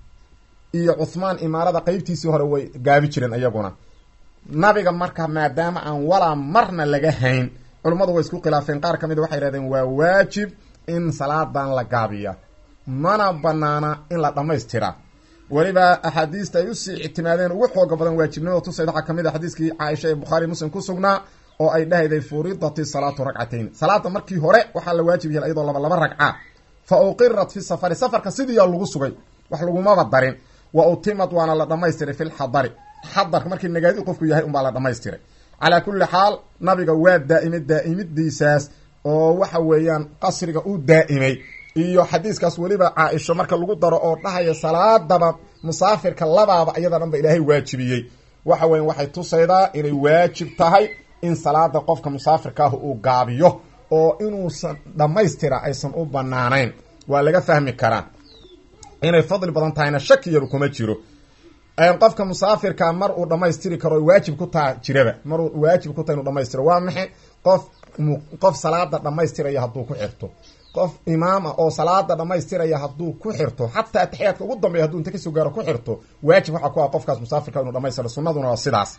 iyo cuhmaan imaarada qeybtiisii hore way gaabi jireen iyaguna nabiga marka maadaama aan walaa marna laga hayn culummadu way isku khilaafeen qaar ka mid waxay yidhahdeen waa waajib in salaadan la gaabiya mana banaana in la dhammaystira weliba axaadiista ay usii ictimaadeen ugu xooga badan waajibnimada tusayd waxaa kamid a xadiiskii caaisha ee bukhaari muslim ku sugnaa oo ay dhahayday furidati salaatu ragcatayn salaada markii hore waxaa la waajib yahay iyadoo laba laba ragca fa uqirat fi safari safarka sidiiyaa lagu sugay wax lagumaba darin wa utimad waana la dhamaystiray fi lxadari xadarka markii nagaadi qofku yahay unbaa la dhamaystiray calaa kulli xaal nabiga waa daa'imay daa'imidiisaas oo waxa weeyaan qasriga u daa'imay iyo xadiiskaas weliba caa-isho marka lagu daro oo dhahaya salaadaba musaafirka labaaba iyada dhan ba ilaahay waajibiyey waxa weya waxay tusaydaa inay waajib tahay in salaada qofka musaafirka ah uu gaabiyo oo inuusan dhammaystira aysan u banaanayn waa laga fahmi karaa inay fadli badan tahayna shakiyaba kuma jiro qofka musaafirka mar uu dhamaystiri karo waajib ku taa jiraba maruu waajib ku taha inuu dhamaystiro waa maxay qof qof salaada dhamaystiraya hadduu ku xirto qof imaama oo salaada dhamaystiraya hadduu ku xirto xataa ataxiyaadka ugu dambeya haduu inta kasoo gaaro ku xirto waajib waxaa ku ah qofkaas musaafirka inuu dhamaystiro sunnaduna waa sidaas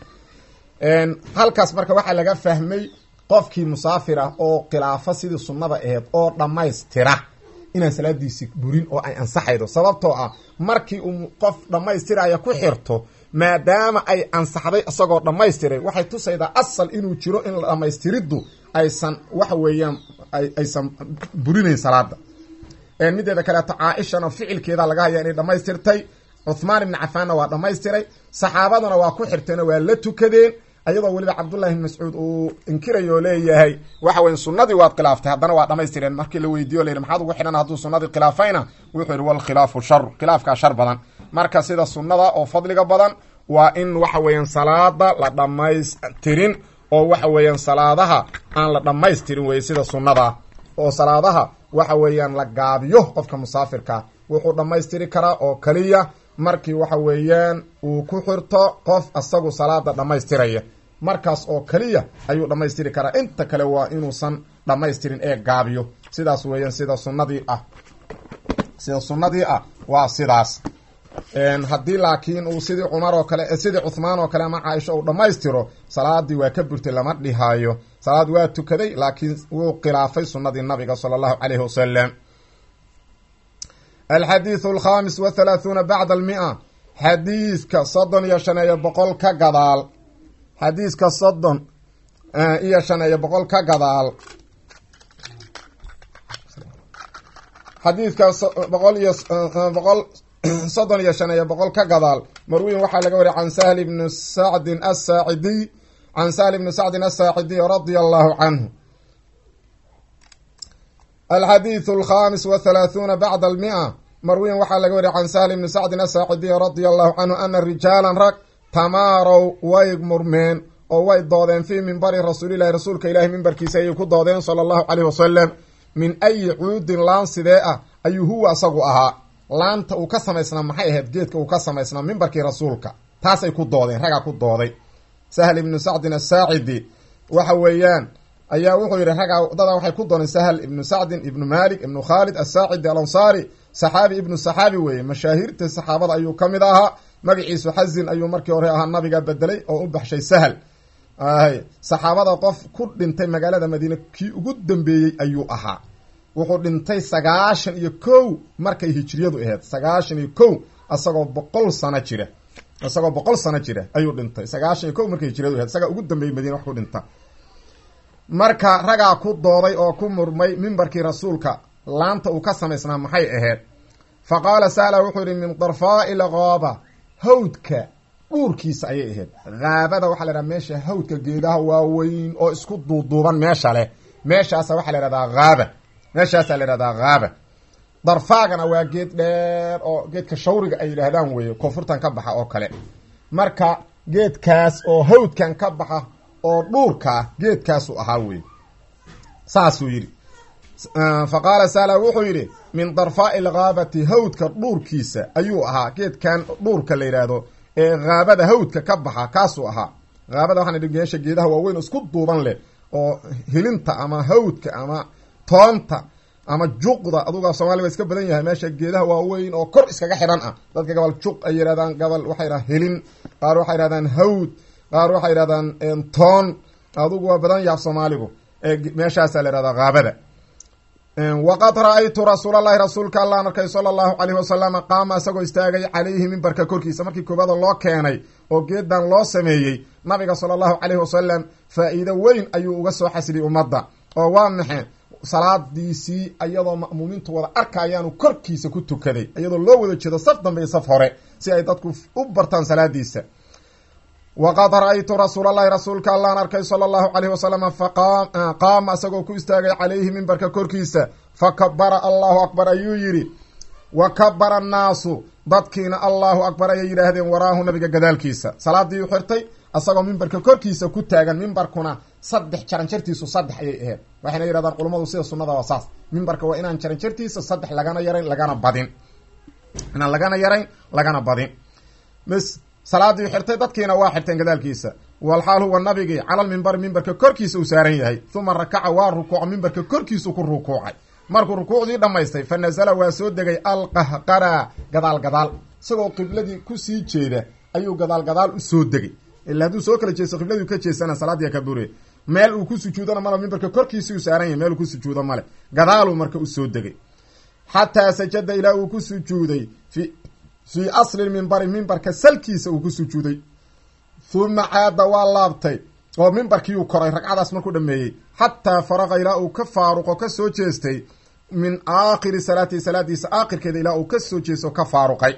halkaas marka waxaa laga fahmay qofkii musaafir ah oo khilaafo sidii sunnada aheyd oo dhammaystira inaan salaadiisi burin oo ay ansaxaydo sababtoo ah markii uu qof dhammaystiraya ku xirto maadaama ay ansaxday isagoo dhammaystiray waxay tusaydaa asal inuu jiro in dhamaystiriddu aysan waxa weeyaan aysan burinayn salaada mideeda kaleeto caaishana ficilkeeda laga haya inay dhammaystirtay cuhmaan ibni cafaanna waa dhammaystiray saxaabaduna waa ku xirteena waa la tukadeen ayadoo weliba cabdullahi bn mascuud uu inkirayo oo leeyahay waxa weya sunnadii waad khilaaftay haddana waa dhammaystireen markii la weydiiyo la yidhi maxaad ugu xidhan hadduu sunnadii khilaafayna wuxuu yidhi walkhilaafu shar khilaafkaa shar badan marka sida sunnada oo fadliga badan waa in waxa weeyaan salaada la dhammaystirin oo waxa weeyaan salaadaha aan la dhammaystirin weye sida sunnada oo salaadaha waxa weeyaan la gaabiyo qofka musaafirkaa wuxuu dhammaystiri karaa oo keliya markii waxa weeyaan uu ku xirto qof isagu salaada dhammaystiraya markaas oo keliya ayuu dhammaystiri karaa inta kale waa inuusan dhammaystirin ee gaabiyo sidaas weeyaan sida sunnadii ah sida sunnadii ah waa sidaas haddii laakiin uu sidii cumar oo kale sidii cuhmaan oo kale ama caaisha uu dhammaystiro salaadii waa ka burtay lama dhihaayo salaad waa tukaday laakiin wuu khilaafay sunnadii nabiga sala allahu caleyhi wasalam alxadiidu alkhamis wa halaahuuna bacda almia xadiiska soddon iyo shan iyo boqol ka gadaal xadiiska soddon iyo shan iyo boqol ka gadaal xadiidka boqol iyo boqol soddon iyo shan iyo boqol ka gadaal marwiyin waxaa laga wariya can sahl ibni sacdin asaacidiy can sahl ibni sacdin asaacidiy radia allahu canhu alxadiidu alkhamis wa halaahuuna bacda almia marwiyin waxaa laga wariya can sahl ibni sacdin asaacidiy radia allahu canhu ana rijaalan rag tamaarow way murmeen oo way doodeen fii mimbari rasuulilahi rasuulka ilaahi mimbarkiisa ayay ku doodeen sala allahu caleyh wasalam min ayi cuudin laan sidee ah ayuu huwa asagu ahaa laanta uu ka samaysnaa maxay ahayd geedka uu ka samaysnaa mimbarkii rasuulka taasay ku doodeen ragaa ku dooday sahl ibnu sacdin asaacidi waxa weeyaan ayaa wuxuu yidhi ragaa dadaa waxay ku dooneen sahl ibnu sacdin ibnu malik ibnu khaalid asaacidi alansaari saxaabi ibnu saxaabi weeye mashaahiirta saxaabada ayuu ka mid ahaa magaciisu xazin ayuu markii hore ahaa nabiga bedelay oo u baxshay sahl saxaabada qof ku dhintay magaalada madiine kii ugu dambeeyey ayuu ahaa wuxuu dhintay sagaashan iyo kow markay hijriyadu ahayd sagaashan iyo kow isagoo boqol sano jira isagoo boqol sano jira ayuu dhintay sagaashan iyo kow markay hijriyadu ahayd isagaa ugu dambeeyey madiine wax ku dhinta marka ragaa ku dooday oo ku murmay mimbarkii rasuulka laanta uu ka samaysnaa maxay ahayd fa qaala sahla wuxuu yihi min darfaai lgaaba hawdka dhuurkiisa ayay ahayd haabada waxaa la yhaha meesha hawdka geedaha waaweyn oo isku duuduuban meesha leh meeshaasa waxaa la yhahdaa haaba meeshaasaa la yhahdaa haaba darfaagana waa geed dheer oo geedka shawriga ay yidhaahdaan weeye koonfurtan ka baxa oo kale marka geedkaas oo hawdkan ka baxa oo dhuurkaa geedkaasuu ahaa weye saasuu yidhi fa qaala sala wuxuu yidhi min darfaai lghaabati hawdka dhuurkiisa ayuu ahaa geedkan dhuurka la yidhaahdo ee haabada hawdka ka baxa kaasuu ahaa haabada waxaan idhi meesha geedaha waaweyn oo isku duuban leh oo hilinta ama hawdka ama toonta ama juqda aduga soomaliya waa iska badan yahay meesha geedaha waaweyn oo kor iskaga xidhan ah dadka gabal juq ay yidhahdaan gabal waxay yidhahdaan hilin qaar waxay yidhahdaan hawd qaar waxay yidhahdaan toon adugu waa badan yahay soomaaligu meeshaasaa la yihahdaa haabada waqad ra-aytu rasuulallahi rasuulka allaan arkay sala allahu caleyhi wasalama qaama isagoo istaagay calayhi mimbarka korkiisa markii koobada loo keenay oo geedan loo sameeyey nabiga sala allahu caleyhi wasalam faa-iido weyn ayuu uga soo xasiliyay ummadda oo waa maxe salaadiisii iyadoo ma'muumiintu wada arkayaanu korkiisa ku tukaday iyadoo loo wada jeedo saf dambe iyo saf hore si ay dadku u bartaan salaadiisa waqad ra-aytu rasuulallahi rasuulka allaan arkay sala allahu caleyhi wasalama faqaama isagoo ku istaagay calayhi mimbarka korkiisa fa kabara allahu akbar ayuu yidhi wa kabara annaasu dadkiina allahu akbar ayay yidhaahdeen waraahu nabiga gadaalkiisa salaadii u xirtay isagoo mimbarka korkiisa ku taagan mimbarkuna saddex jaranjartiisu saddex ayay ahayd waxayna yidhahdaan culummadu sida sunnada waa saas mimbarka waa inaan jaranjartiisa saddex lagana yarayn lagana badin inaan lagana yarayn lagana badin mis salaadii xirtay dadkiina waa xirteen gadaalkiisa walxaal huwa nabigii calal mimbari mimbarka korkiisa uu saaran yahay uma rakaca waa rukuuco mimbarka korkiisu ku rukuucay markuu rukuucdii dhammaystay fa nasala waa soo degay alqahqara gadaal gadaal isagoo qibladii kusii jeeda ayuu gadaal gadaal usoo degay ila hadduu soo kala jeesto qibladiu ka jeesana salaadii ka bure meel uu ku sujuudana male mimbarka korkiisi uu saaran yahay meel uu ku sujuudo male gadaaluu marka usoo degay xataa sajada ilaa uu ku sujuuday fi fii asli mimbari mimbarka salkiisa uu ku sujuuday huma caada waa laabtay oo mimbarkiiuu koray ragcadaas markuu dhameeyey xataa faraqa ilaa uu ka faaruqo ka soo jeestay min aakhiri salaatihi salaadiisa aakhirkeeda ilaa uu ka soo jeesto ka faaruqay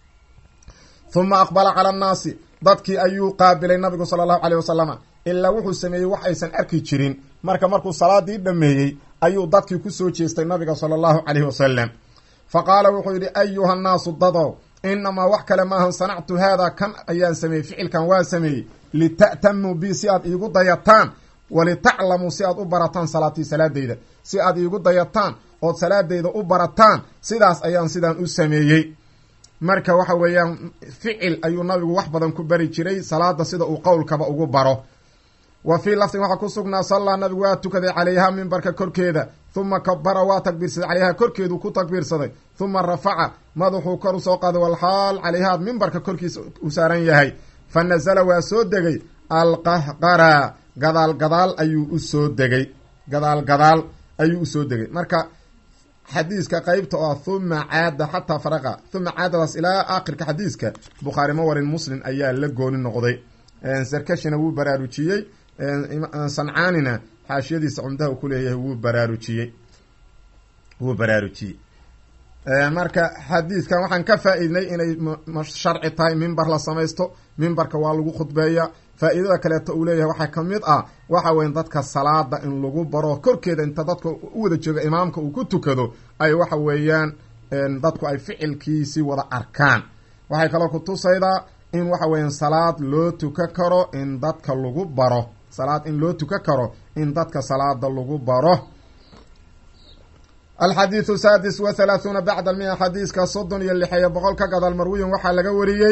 huma aqbala cala annaasi dadkii ayuu qaabilay nabigu sala allahu caleyh wasalama ilaa wuxuu sameeyey wax aysan arki jirin marka markuu salaadii dhameeyey ayuu dadkii kusoo jeestay nabiga sala allahu caleyhi wasalam fa qaala wuxuu yidhi ayuha nnaasu dadow inamaa wax kale maahan sanactu haadaa kan ayaan sameeyey ficilkan waa sameeyey lita'tamuu bi si aad iigu dayataan walitaclamuu si aad u barataan salaatii salaadeyda si aad iigu dayataan ood salaadeyda u barataan sidaas ayaan sidaan u sameeyey marka waxa weeyaan ficil ayuu nabigu wax badan ku bari jiray salaada sida uu qowlkaba ugu baro wa fii lafdin waxaa ku sugnaa sallaa nabigu waa tukaday calayha mimbarka korkeeda huma kabara waa takbiirsaday calayha korkeedu ku takbiirsaday huma rafaca madaxuu kor usoo qaaday walxaal calayha mimbarka korkiisa u saaran yahay fa nazala waa soo degay alqahqara gadaal gadaal ayuu usoo degay gadaal gadaal ayuu usoo degay marka xadiiska qeybta oo huma caada xataa faraqa huma caadadaas ilaa aakhirka xadiiska bukhaari ma warin muslim ayaa la gooni noqday sarkashina wuu baraarujiyey sancaanina xaashiyadiisa cumdaha uu ku leeyahay wuu baraarujiyey wuu baraarujiyey marka xadiiskan waxaan ka faa-iidnay inay sharci tahay mimbar la samaysto mimbarka waa lagu khudbeeya faa-iidada kaleeto uu leeyahay waxaa ka mid ah waxa weya dadka salaada in lagu baro korkeeda inta dadka u wada jooga imaamka uu ku tukado ay waxa weeyaan dadku ay ficilkiisii wada arkaan waxay kaloo kutusaydaa in waxa weeyaan salaad loo tuka karo in dadka lagu baro salaad in loo tuka karo in dadka salaada lagu baro alxadiidu saadis wa halaahuuna bacda almia xadiiska soddon iyo lixeeyo boqol ka gadaal marwiyin waxaa laga wariyey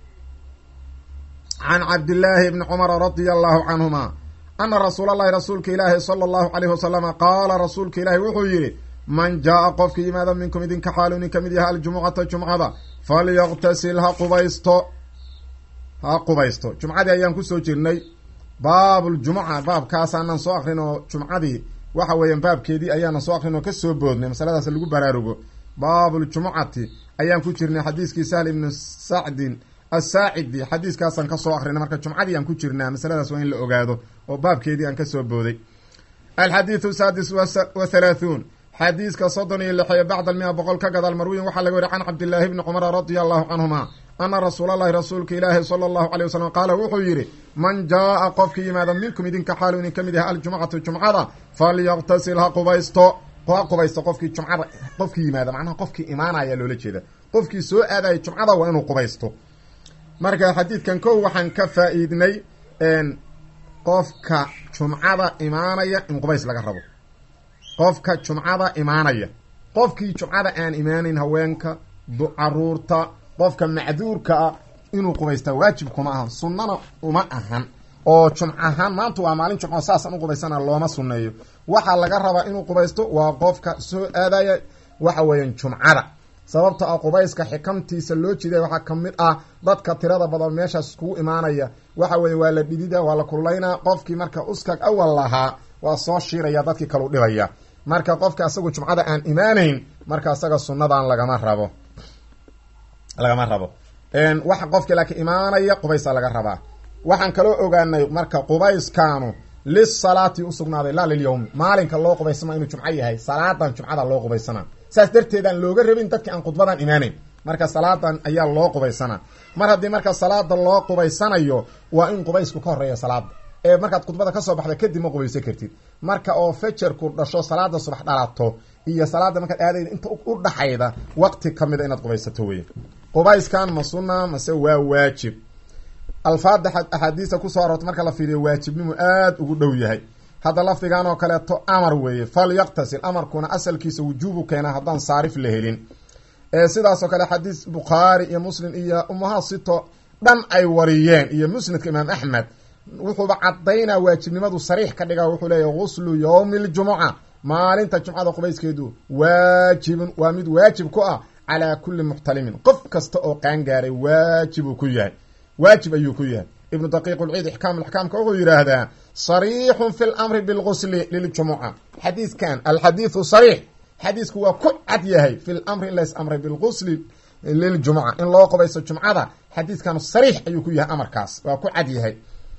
can cabdillaahi bni cumara radia allahu canhuma ana rasuula llahi rasuulka ilaahi sala allahu caleyhi wasalama qaala rasuulka ilaahi wuxuu yidhi man jaa-a qofka yimaada minkum idinka xaalu nin ka mid yaha aljumucata jumcada falyaqtasil ha qubaysto ha qubaysto jumcadii ayaan kusoo jirnay baabuljumuca baabkaasaanan soo akrin oo jumcadii waxa weeyaan baabkeedii ayaanan soo akrin oo kasoo boodnay masaladaas lagu baraarugo baabuljumucati ayaan ku jirnay xadiiskii sahl ibnu sacdin asaacidi xadiiskaasaan kasoo akrinay marka jumcadii aan ku jirnaa masaladaas waa in la ogaado oo baabkeedii aan kasoo booday alxadiidu saadis wa halaahuun xadiiska soddon iyo lixeeyo bacda almia boqol ka gadaal marwiyin waxaa laga wariy can cabdillaahi bni cumara radia allahu canhuma ana rasuulalahi rasuulka ilaahi sala allahu caleyh wasalam qaala wuxuu yidhi man jaa-a qofka yimaada minkum idinka xaalu idin ka mid yahay aljumcatu jumcada falyaqtasil ha qubaysto ha qubaysto qofkii jumcada qofkii yimaada macnaha qofkii imaanaya loola jeeda qofkii soo aadaya jumcada waa inuu qubaysto marka xadiidkan kow waxaan ka faa-iidnay qofka jumcada imaanaya in qubays laga rabo qofka jumcada imaanaya qofkii jumcada aan imaanayn haweenka caruurta qofka macduurka ah inuu qubaystaa waajib kuma ahan sunnana uma ahan oo jumc ahaan maanta waa maalin jumco saasaan u qubaysana looma sunneeyo waxaa laga rabaa inuu qubaysto waa qofka soo aadaya waxa weeyaan jumcada sababta ah qubayska xikamtiisa loo jiday waxaa ka mid ah dadka tirada badan meeshaas iskugu imaanaya waxa weeye waa la dhidida waa la kululaynaa qofkii marka uskag awal lahaa waa soo shiiraya dadkii kalu dhibaya marka qofka asagu jumcada aan imaanayn marka asaga sunnadan lagama rabo lagama rabo waxa qofkii laakiin imaanaya qubaysa laga rabaa waxaan kaloo ogaanay marka qubayskaanu lisalaati usugnaaday laa lilyawmi maalinka loo qubaysama inuu jumco yahay salaadan jumcada loo qubaysana saas darteedaan looga rabin dadki aan khudbadan imaanayn marka salaadan ayaa loo qubaysanaa mar haddii marka salaada loo qubaysanayo waa in qubaysku ka horeeya salaada ee markaad khudbada kasoo baxda kadib ma qubaysan kartid marka oo fajarku dhasho salaada subax dhalato iyo salaada markaad aadayda inta u dhaxayda waqti kamida inaad qubaysato wey qubayskan ma sunna mase waa waajib alfaada axaadiista kusoo aroorta marka la fiiriyo waajibnimu aada ugu dhow yahay hadda lafdigan oo kaleeto amar weeye falyaqtasil amarkuna asalkiisa wujuubu keenaa haddaan saarif la helin sidaasoo kale xadiis bukhaari iyo muslim iyo umahasito dhan ay wariyeen iyo musnadka imaam axmed wuxuuba cadaynaa waajibnimadu sariix ka dhiga wuxuu leeyahy guslu yowmi ljumuca maalinta jumcada qubayskeedu waajibun waa mid waajib ku ah calaa kulli muxtalimin qof kasta oo qaangaaray waajibuu ku yahay waajib ayuu ku yahay ibnu daqiiq lciid ixkaam axkaamka wuxuu yidhaahdaa sariixun fi lamri bilgusli liljumuca xadiiskan alxadiidu sariix xadiisku waa ku cad yahay fi lamri in lays amray bilgusli liljumuca in loo qubaysto jumcada xadiiskan sariix ayuu ku yahay amarkaas waa ku cad yahay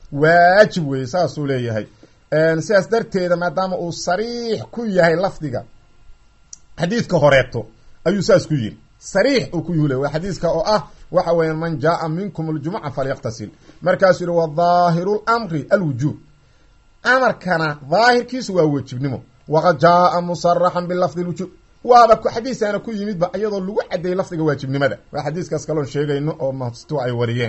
waajib weeye saasuu leeyahay sidaas darteeda maadaama uu sariix ku yahay lafdiga xadiidka horeeto ayuu saas ku yiri sariix uu ku yuhula waa xadiiska oo ah waxa weeyaan man jaaa minkum aljumuca falyaqtasil markaasuu yihi wadaahiru lamri alwujuub amarkana daahirkiisu waa wajibnimo waqad jaaa musaraxan bilafdi lwujuub waaba xadiisaana ku yimidba iyadoo lagu cadeeyey lafdiga waajibnimada waa xadiiskaas kaloon sheegayno oo masto ay wariyeen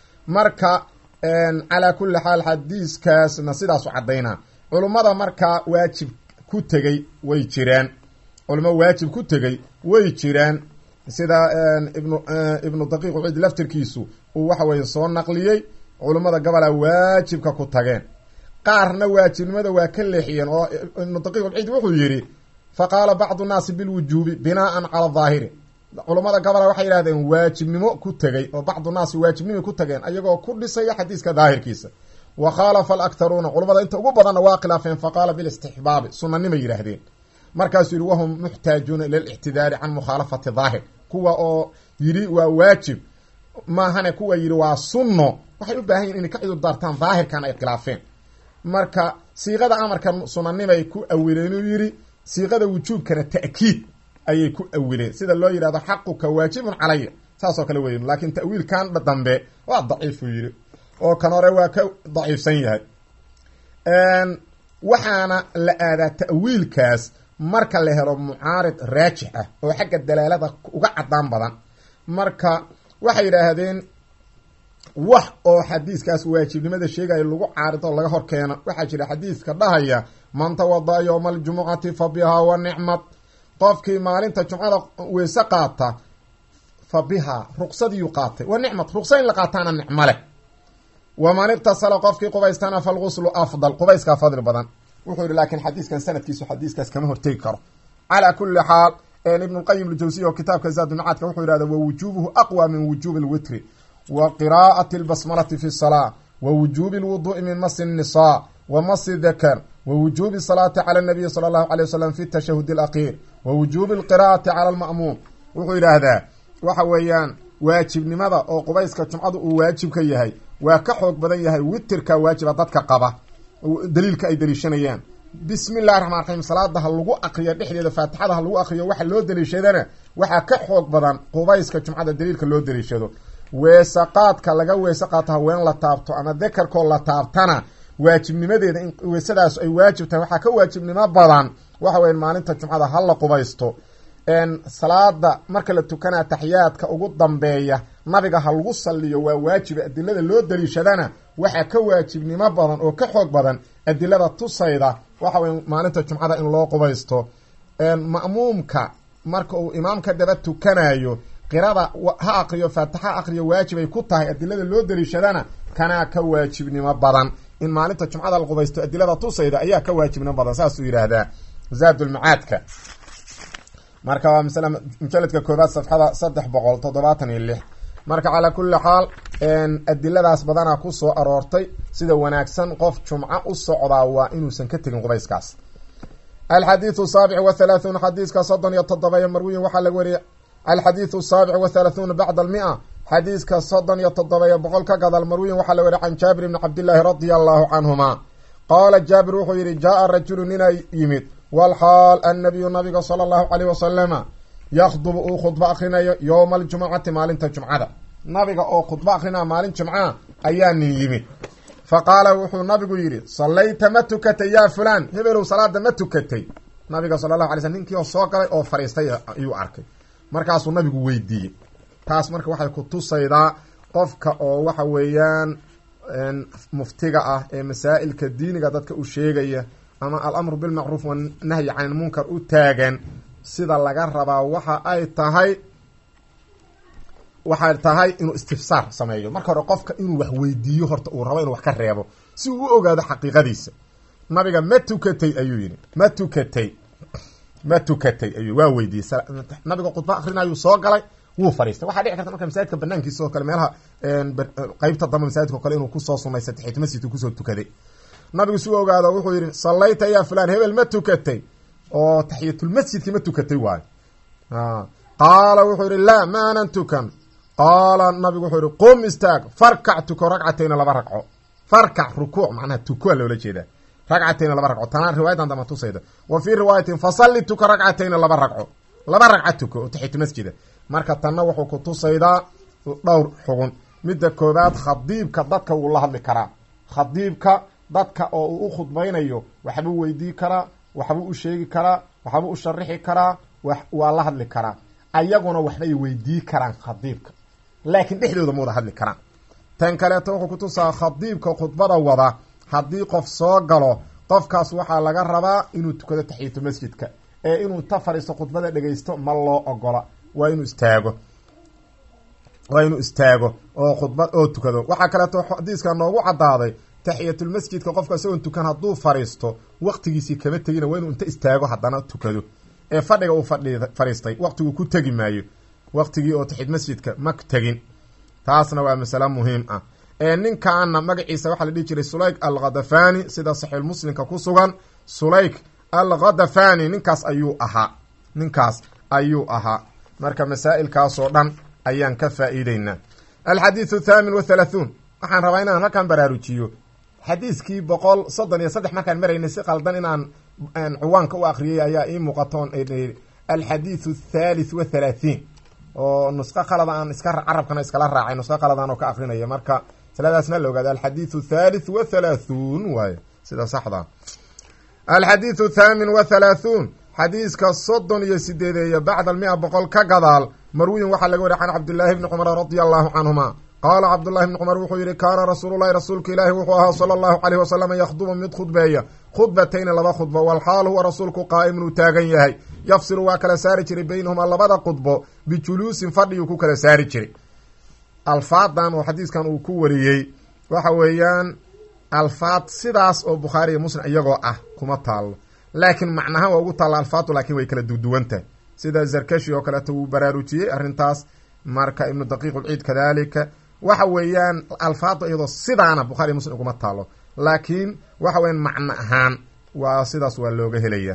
marka calaa kulli xaal xadiiskaasna sidaasu cadaynaa culummada markaa waajib ku tegey way jiraan culamo waajib ku tegey way jiraan sida ibnu ibnu daqiiq uciid laftirkiisu uu waxa weeye soo naqliyey culummada gabalaa waajibka ku tageen qaarna waajibnimada waa ka leexiyeen oo ibnu daqiiq alciid wuxuu yidhi fa qaala bacdu nnaasi bilwujuubi binaa'an cala daahiri culammada gabola waxay yidhahdeen waajibnimo ku tegey oo bacdu naasi waajibnimay ku tageen ayagoo ku dhisaya xadiiska daahirkiisa wa khaalafa alaktaruuna culammada inta ugu badanna waa khilaafeen fa qaala bilistixbaabi sunanimay yidhaahdeen markaasuu yihi wahum muxtaajuuna ila lictidaari can mukhaalafati daahir kuwa oo yidhi waa waajib maahane kuwa yidhi waa sunno waxay u baahan yihin inay ka cudur daartaan daahirkan ay khilaafeen marka siiqada amarka sunanimay ku awileen uu yidhi siiqada wujuubkana ta'kiid ayay ku awileen sida loo yidhahdo xaquka waajibun calaya saasoo kale weyn laakiin ta'wiilkan dambe waa daciifuu yidhi oo kan hore waa ka daciifsan yahay waxaana la aadaa ta'wiilkaas marka la helo mucaarid raajix ah oo xagga dalaalada uga cadaan badan marka waxay yidhaahdeen wax oo xadiiskaas waajibnimada sheegaya lagu caarido laga hor keeno waxaa jira xadiiska dhahaya man tawada yowma aljumucati fa bihaa wa nicmad qofkii maalinta jumcada weyse qaata fa bihaa ruqsadiyuu qaatay wa nicmad ruqsa in la qaataana nicmo leh waman iqtasala qofkii qubaystana falguslu afdal qubayskaa fadli badan wuxuu yihi laakiin xadiiskan sanadkiisu xadiiskaas kama hortegi karo calaa kuli xaal ibnulqayim aljawsiya oo kitaabka zaadulmacaadka wuxuu yihahda wa wujuubuhu aqwa min wujuubi lwitri wa qiraa'ati lbasmalati fi salaa wa wujuubi lwuduu'i min masi nnisaa wa masi dakar wa wujuubi salaati cala nabiyi sala allahu alay wasalam fi tashahudi alakiir wa wujuubi alqiraa'ati cala alma'muum wuxuu yidhaahdaa waxa weeyaan waajibnimada oo qubayska jumcadu uu waajibka yahay waa ka xoog badan yahay witirka waajiba dadka qaba daliilka ay daliishanayaan bismi illahi raxmaan raxiim salaada ha lagu akriyo dhexdeeda faatixada ha lagu akriyo waxa loo daliishadana waxaa ka xoog badan qubayska jumcada daliilka loo daliishado weese qaadka laga weese qaato haween la taabto ama dekarkoo la taabtana waajibnimadeeda in weesadaas ay waajib tahay waxaa ka waajibnimo badan waxa weya maalinta jumcada ha la qubaysto salaada marka la tukanaa taxiyaadka ugu dambeeya nabiga ha lagu saliyo waa waajiba adilada loo daliishadana waxaa ka waajibnimo badan oo ka xoog badan adilada tusayda waxa weye maalinta jumcada in loo qubaysto ma'muumka marka uu imaamka daba tukanayo qirada ha akriyo faatixa akriyo waajibay ku tahay adilada loo daliishadana kanaa ka waajibnimo badan in maalinta jumcada la qubaysto adilada tusayda ayaa ka waajibnimo badan saasuu yidhaahdaa zaadulmacaadka marka waa masala mujaladka koobaad safxada saddex boqol toddobaatan iyo lix marka calaa kulli xaal adiladaas badanaa ku soo aroortay sida wanaagsan qof jumco u socdaa waa inuusan ka tegin qubayskaas alxadiidu saabic wa halaahuun xadiiska soddon iyo toddoba marwiyin waxaa laga wariyay alxadiidu saabic wa halaahuuna bacda almia xadiiska soddon iyo toddoba iyo boqol ka gadal marwiyin waxaa laga wariyay can jaabir ibni cabdillaahi radia allahu canhuma qaala jaabir wuxuu yidhi jaa rajulu nina yimid walxaal annabiyu nabiga sala allahu caleyh wasalama yakhdubu uu khudbo akrinayo yowma aljumucati maalinta jumcada nabiga oo khudbo akrinaya maalin jumca ayaa nin yimid fa qaala wuxuu nabigu yidhi sallayta ma tukatay yaa fulaan hebelow salaada ma tukatay nabiga sala allahu alay slam ninkii oo soo galay oo fadhiistay ayuu arkay markaasuu nabigu weydiiyey taas marka waxay ku tusaydaa qofka oo waxa weeyaan muftiga ah ee masaa'ilka diiniga dadka u sheegaya ama alamru bilmacruuf wanahyi can ilmunkar u taagan sida laga rabaa waxa ay tahay waxay tahay inuu istifsaar sameeyo marka hore qofka inuu wax weydiiyo horta uu rabo inuu wax ka reebo si uu u ogaado xaqiiqadiisa nabiga ma tukatay ayuu yidhi ma tukatay ma tukatay ayuu waa weydiiyey nabiga khudba akrinayuu soo galay wuu fadhiistay waxaa dhici karta marka masaajidka banaankiisa oo kale meelaha qeybta dambe masaajidka o kale inuu kusoo sunaystay taxiyat masjidku kusoo tukaday nabigu si u ogaado wuxuu yidhi sallayta yaa fulaan hebel ma tukatay oo taxiyatulmasjidki ma tukatay waayo qaala wuxuu yidhi laa ma anan tukan qaala nabigu wuxuu yihi qum istaag farkac tuko ragcatayna laba ragco farkac rukuuc macnaha tukoa loola jeedaa ragcatayna laba ragco tanaa riwaayadan dama tusayda wa fii riwaayatin fasalli tuko ragcatayna laba ragco laba ragca tuko oo taxiyatulmasjida marka tanna wuxuu ku tusaydaa dhowr xugun midda koobaad khadiibka dadka wuu la hadli karaa khadiibka dadka oo uu u khudbaynayo waxbuu weydii karaa waxbuu u sheegi karaa waxbuu u sharixi karaa waa la hadli karaa ayaguna waxbay weydii karaan khadiibka laakiin dhexdooda ma wada hadli karaan tan kaleeto wuxuu kutusaa khadiibka khudbada wada haddii qof soo galo qofkaas waxaa laga rabaa inuu tukado taxiyatu masjidka ee inuu ta fadhiisto khudbada dhegaysto ma loo ogola waa inuu istaago waa inuu istaago oo khudbad oo tukado waxaa kaleeto xadiiska noogu caddaaday taxiyatulmasjidka qofka isagoon tukan hadduu fariisto waqtigiisii kama tegina waa inuu inta istaago haddana tukado ee fadhiga uu fadhi fadhiistay waqtigu ku tegi maayo waqtigii oo taxiyat masjidka ma tegin taasna waa masale muhiim ah ee ninkaana magaciisa waxaa la dhihi jiray sulayk alkhadafani sida saxiixulmuslimka ku sugan sulayk alkhadafani ninkaas ayuu ahaa ninkaas ayuu ahaa marka masaa'ilkaasoo dhan ayaan ka faa'iideynaa alxadiidu thaamin wa thalaathuun waxaan rabaa inaan halkan baraarujiyo xadiiskii boqol soddon iyo saddex markaan maraynay si qaldan inaan cuwaanka u akriyay ayaa ii muuqatoon alxadiidu athalith wa thalaathiin oo nusqo qalada aan iska carabkana iskala raacay nusqo qaladan oo ka akrinaya marka saladaasna la ogaada alxadiidu thalith wa thalaathuun waaye sida saxda alxadiidu thaamin wa thalaathuun xadiiska soddon iyo sideedeeya bacda almia boqol ka gadaal marwiyin waxaa laga wariy can cabdillaahi bni cumar radia allahu canhuma qaala cabdullahi bni cumar wuxuu yihi kaana rasuululahi rasuulka ilaahi wuxuu ahaa sala allahu caleyh wasalam yakhdubu mid khudbeeya khudbatayni laba khudbo walxaal huwa rasuulku qaa'imun uu taagan yahay yafsilu waa kala saari jiray beynahumaa labada khudbo bijuluusin fadhiyuu ku kala saari jiray alfaadan oo xadiiskan uu ku wariyey waxa weeyaan alfaad sidaas oo bukhaari iyo muslim iyagoo ah kuma taalo laakiin macnahaan waa ugu taalla alfaadu laakiin way kala duduwantahay sida zarkashi oo kaleeto wuu baraarujiyey arrintaas marka ibnu daqiiq ulciid kadalika waxa weeyaan alfaadu iyadoo sidaana bukhari muslim uguma taalo laakiin waxa weyan macno ahaan waa sidaas waa looga helaya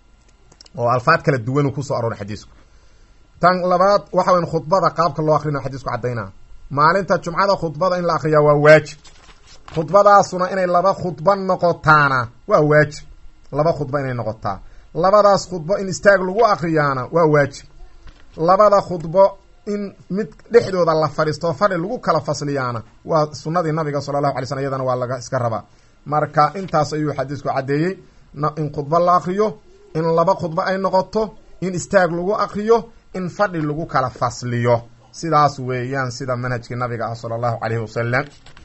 oo alfaad kala duwanuu kusoo arooray xadiisku tan labaad waxa weyan khudbada qaabka loo akrina xadiisku caddaynaa maalinta jumcada khudbada in la akriyaa waa waajib khudbadaasuna inay laba khudba noqotaana waa waajib laba khudba inay noqotaa labadaas khudbo in istaag lagu akriyaana waa waajib labada khudbo in mid dhexdooda la fadhiisto fadhi lagu kala fasliyaana waa sunadii nabiga sala allahu alay slm iyadana waa laga iska rabaa marka intaas ayuu xadiisku caddeeyey in khudbo la akriyo in laba khudbo ay noqoto in istaag lagu akriyo in fadhi lagu kala fasliyo sidaas weeyaan sida manhajkii nabiga ah sala allahu caleyhi wasalam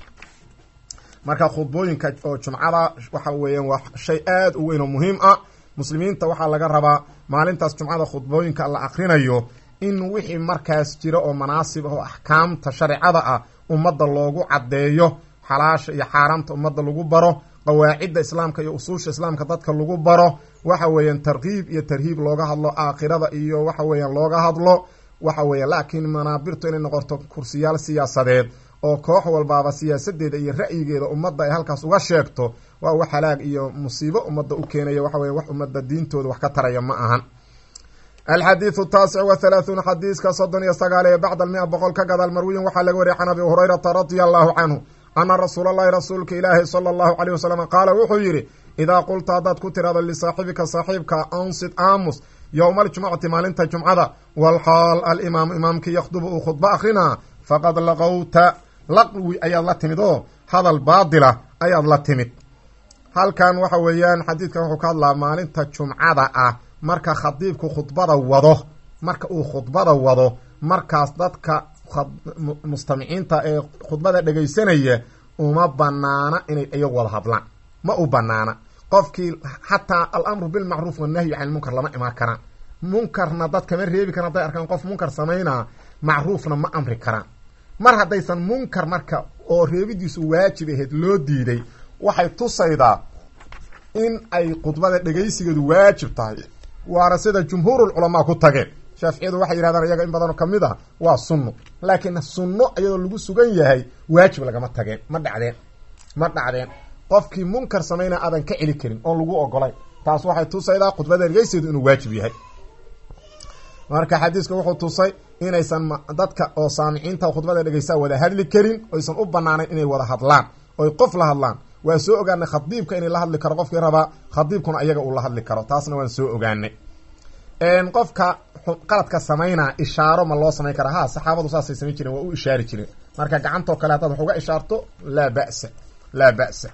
marka khudbooyinka oo jumcada waxa weeyaan waa shay aada u weyn oo muhiim ah muslimiinta waxaa laga rabaa maalintaas jumcada khudbooyinka la akrinayo in wixii markaas jira oo manaasib ah oo axkaamta shareecada ah ummadda loogu caddeeyo xalaasha iyo xaaraamta ummadda lagu baro qawaacidda islaamka iyo usuusha islaamka dadka lagu baro waxa weeyaan tarkiib iyo tarhiib looga hadlo aakhirada iyo waxa weeyaan looga hadlo waxa weeya laakiin manaabirtu inay noqoto kursiyaal siyaasadeed oo koox walbaaba siyaasadeeda iyo ra'yigeeda ummadda ay halkaas uga sheegto waa wax halaag iyo musiibo ummadda u keenaya waxa weye wax ummadda diintooda wax ka taraya ma ahan alxadiidu taasic wa halaahuun xadiiska soddon iyo sagaal ee bacda almia boqol ka gadaal marwiyin waxaa laga wariyay can abi hurayrata radia allahu canhu ana rasuula allahi rasuulka ilaahi sala allahu caleyh wasalam qaala wuxuu yidhi idaa qulta haddaad ku tirahdo lisaaxibika saaxiibka ansid aamus yowma aljumcati maalinta jumcada walxaal alimaamu imaamkii yakhdubu uu khudbo akrinaa faqad laqowta laqwi ayaad la timid oo hadal baadila ayaad la timid halkan waxa weeyaan xadiidkan wuxuu ka hadlaa maalinta jumcada ah marka khadiibku khudbada wado marka uu khudbada wado markaas dadka mustamiciinta ee khudbada dhegaysanaya uma banaana inay iyagu wada hadlaan ma u banaana qofkii xataa alamru bilmacruuf wannahyi can ilmunkar lama imaan karaan munkarna dad kama reebi karan hadday arkaan qof munkar samaynaa macruufna ma amri karaan mar haddaysan munkar marka oo reebidiisu waajib ahayd loo diiday waxay tusaydaa in ay khudbada dhegaysigeedu waajib tahay waana sida jumhuurulculamaa ku tageen shaaficiyadu waxay yidhahdaan iyaga in badanoo kamid ah waa sunno laakiin sunno iyadoo lagu sugan yahay waajib lagama tageen ma dhacdeen ma dhacdeen qofkii munkar samayna aadan ka celi karin oon lagu ogolayn taas waxay tusaydaa khudbada dhegaysigeedu inuu waajib yahay marka xadiiska wuxuu tusay inaysan dadka oo saamiciinta khudbada dhegeysaa wada hadli karin oysan u banaanayn inay wada hadlaan oy qof la hadlaan waa soo ogaanay khadiibka inay la hadli karo qofkii rabaa khadiibkuna ayaga uu la hadli karo taasna waan soo ogaanay qofka qaladka samaynaa ishaaro ma loo samayn karaa ha saxaabadu saasay samayn jireen waa u ishaari jireen marka gacantoo kale haddaad wax uga ishaarto laa ba'sa laa ba'sa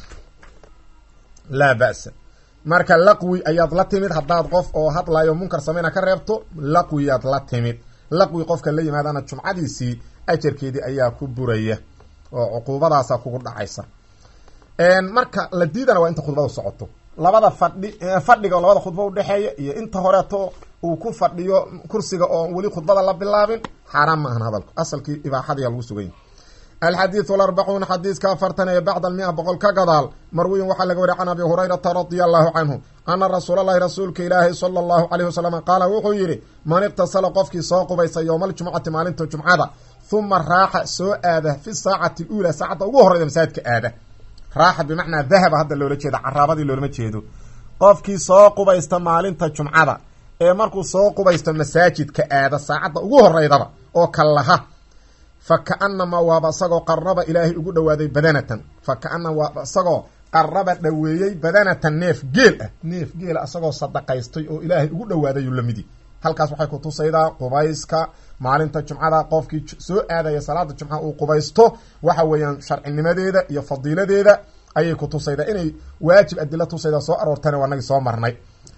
laa ba'sa marka laqwi ayaad la timid haddaad qof oo hadlayo munkar samayna ka reebto laqwiyaad la timid laqwi qofka la yimaadana jumcadiisii ajarkeedii ayaa ku buraya oo cuquubadaasa kugu dhacaysa marka la diidana waa inta khudbadu socoto labada fadhi fadhiga oo labada khudba udhexeeya iyo inta horeeto uu ku fadhiyo kursiga oo weli khudbada la bilaabin xaaraan ma ahan hadalku asalkii ibaaxadiyaa lagu suganya alxadiidu alarbacuuna xadiiska afartan ee bacda almia boqol ka gadaal marwiyin waxaa laga wariy can abi hurayrata radia allahu canhu ana rasuulalahi rasuulka ilaahi sala allahu caleyhi wasalam qaala wuxuu yidhi man iqtasala qofkii soo qubaysa yowma aljumcati maalinta jumcada huma raaxa soo aada fi saacati uulaa saacadda ugu horreyda masaajidka aada raaxa bimacnaa dahaba hadda loola jeeda caraabadii loolama jeedo qofkii soo qubaysta maalinta jumcada ee markuu soo qubaysto masaajidka aada saacadda ugu horeydaba oo kallaha fa ka-anamaa waaba isagoo qaraba ilaahay ugu dhawaaday badanatan fa ka-ana waaba isagoo qaraba dhaweeyey badanatan neef geel ah neef geela isagoo sadaqaystay oo ilaahay ugu dhawaadayuu lamidi halkaas waxay ku tusaydaa qubayska maalinta jumcada qofkii soo aadaya salaada jumca uu qubaysto waxa weeyaan sharcinimadeeda iyo fadiiladeeda ayay ku tusaydaa inay waajib adila tusaydaa soo aroortana waa nagii soo marnay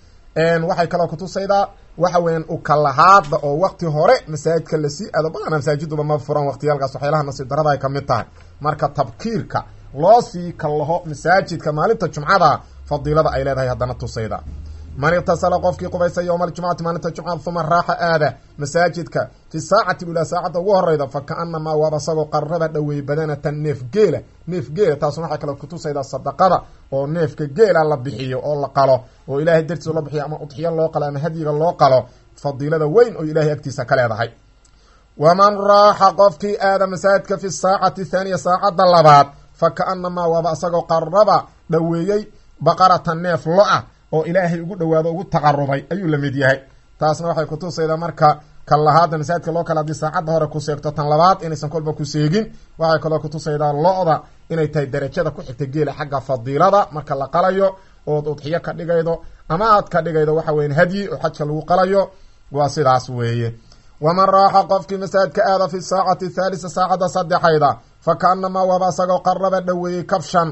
waxay kaloo kutusaydaa waxa weeyaan ukalahaada oo wakti hore masaajidka lasii aado badana masaajiduba ma furan waqtiyaalkaas waxyaalaha nasiib darada ay kamid tahay marka tabkiirka loo sii kallaho masaajidka maalinta jumcada fadiilada ay leedahay haddana tusayda man iqtasala qofkii qubaysa yowma aljumcati maalinta jumcada uma raaxa aada masaajidka fi saacati ulaa saacadda ugu horeyda fa ka-anamaa waaba isagoo qaraba dhaweey badanatan neef geela neef geela taasuna waxay kale kutusaydaa sadaqada oo neefka geela la bixiyo oo la qalo oo ilaahay dartiisa loo bixiyo ama udxiyo loo qalo ama hadyiga loo qalo fadiilada weyn oo ilaahay agtiisa ka leedahay waman raaxa qofkii aada masaajidka fi saacati thaaniya saacadda labaad fa ka-anamaa waaba isagoo qaraba dhaweeyey baqaratan neef lo-ah oo ilaahay ugu dhawaado ugu taqarubay ayuu la mid yahay taasna waxay kutusaydaa marka kallahaada masaajidka loo kale haddii saacadda hore ku seegto tan labaad inaysan kolba ku seegin waxay kaloo kutusaydaa lo-da inay tahay darajada ku xigta geela xagga fadiilada marka la qalayo ood udxiyo ka dhigaydo ama aad ka dhigaydo waxa weyan hadyi oo xajka lagu qalayo waa sidaas weeye waman raaxa qofkii masaajidka aada fi saacati thaalisa saacadda saddexayda fa ka-anamaa waaba isagoo qaraba dhaweeyey kabshan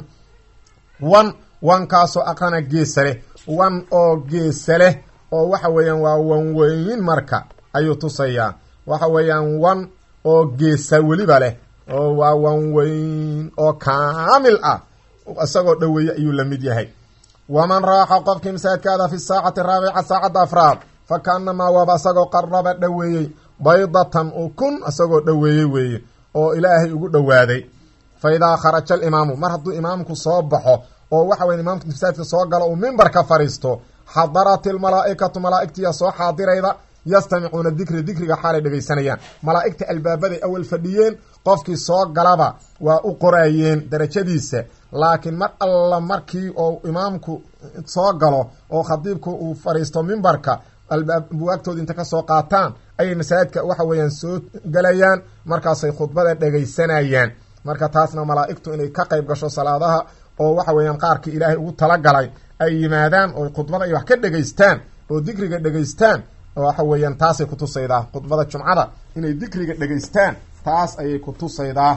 wan wankaasoo aqana geesa leh wan oo geesa leh oo waxa weeyaan waa wan weyn marka ayuu tusayaa waxa weeyaan wan oo geesa weliba leh oo waa wan weyn oo kaamil ah isagoo dhaweeye ayuu la mid yahay waman raaxa qofkii masaajidkaada fi saacati raabica saacadda afraad fa ka-anamaa waaba isagoo qaraba dhaweeyey baydatan ukun isagoo dhaweeyey weeye oo ilaahay ugu dhowaaday fa idaa kharaja alimaamu mar hadduu imaamku soo baxo oo waxa weya imaamka masaajidka soo galo uu mimbarka fadhiisto xadarat ilmalaaikatu malaaigtiya soo xaadirayda yastamicuuna dikri dikriga xaalay dhegaysanayaan malaaigta albaabaday awal fadhiyeen qofkii soo galaba waa u qorayeen darajadiisa laakiin mar alla markii oo imaamku soo galo oo khadiibku uu fadhiisto mimbarka buwaagtooda inta kasoo qaataan ayay masaajidka waxa weeyaan soo galayaan markaasay khudbada dhegaysanayaan marka taasna malaaigtu inay ka qayb gasho salaadaha oo waxa weeyaan qaarkii ilaahay ugu talagalay ay yimaadaan oo khudbada ay wax ka dhegaystaan oo dikriga dhegaystaan waxa weeyaan taasay kutusaydaa khudbada jumcada inay dikriga dhegaystaan taas ayay kutusaydaa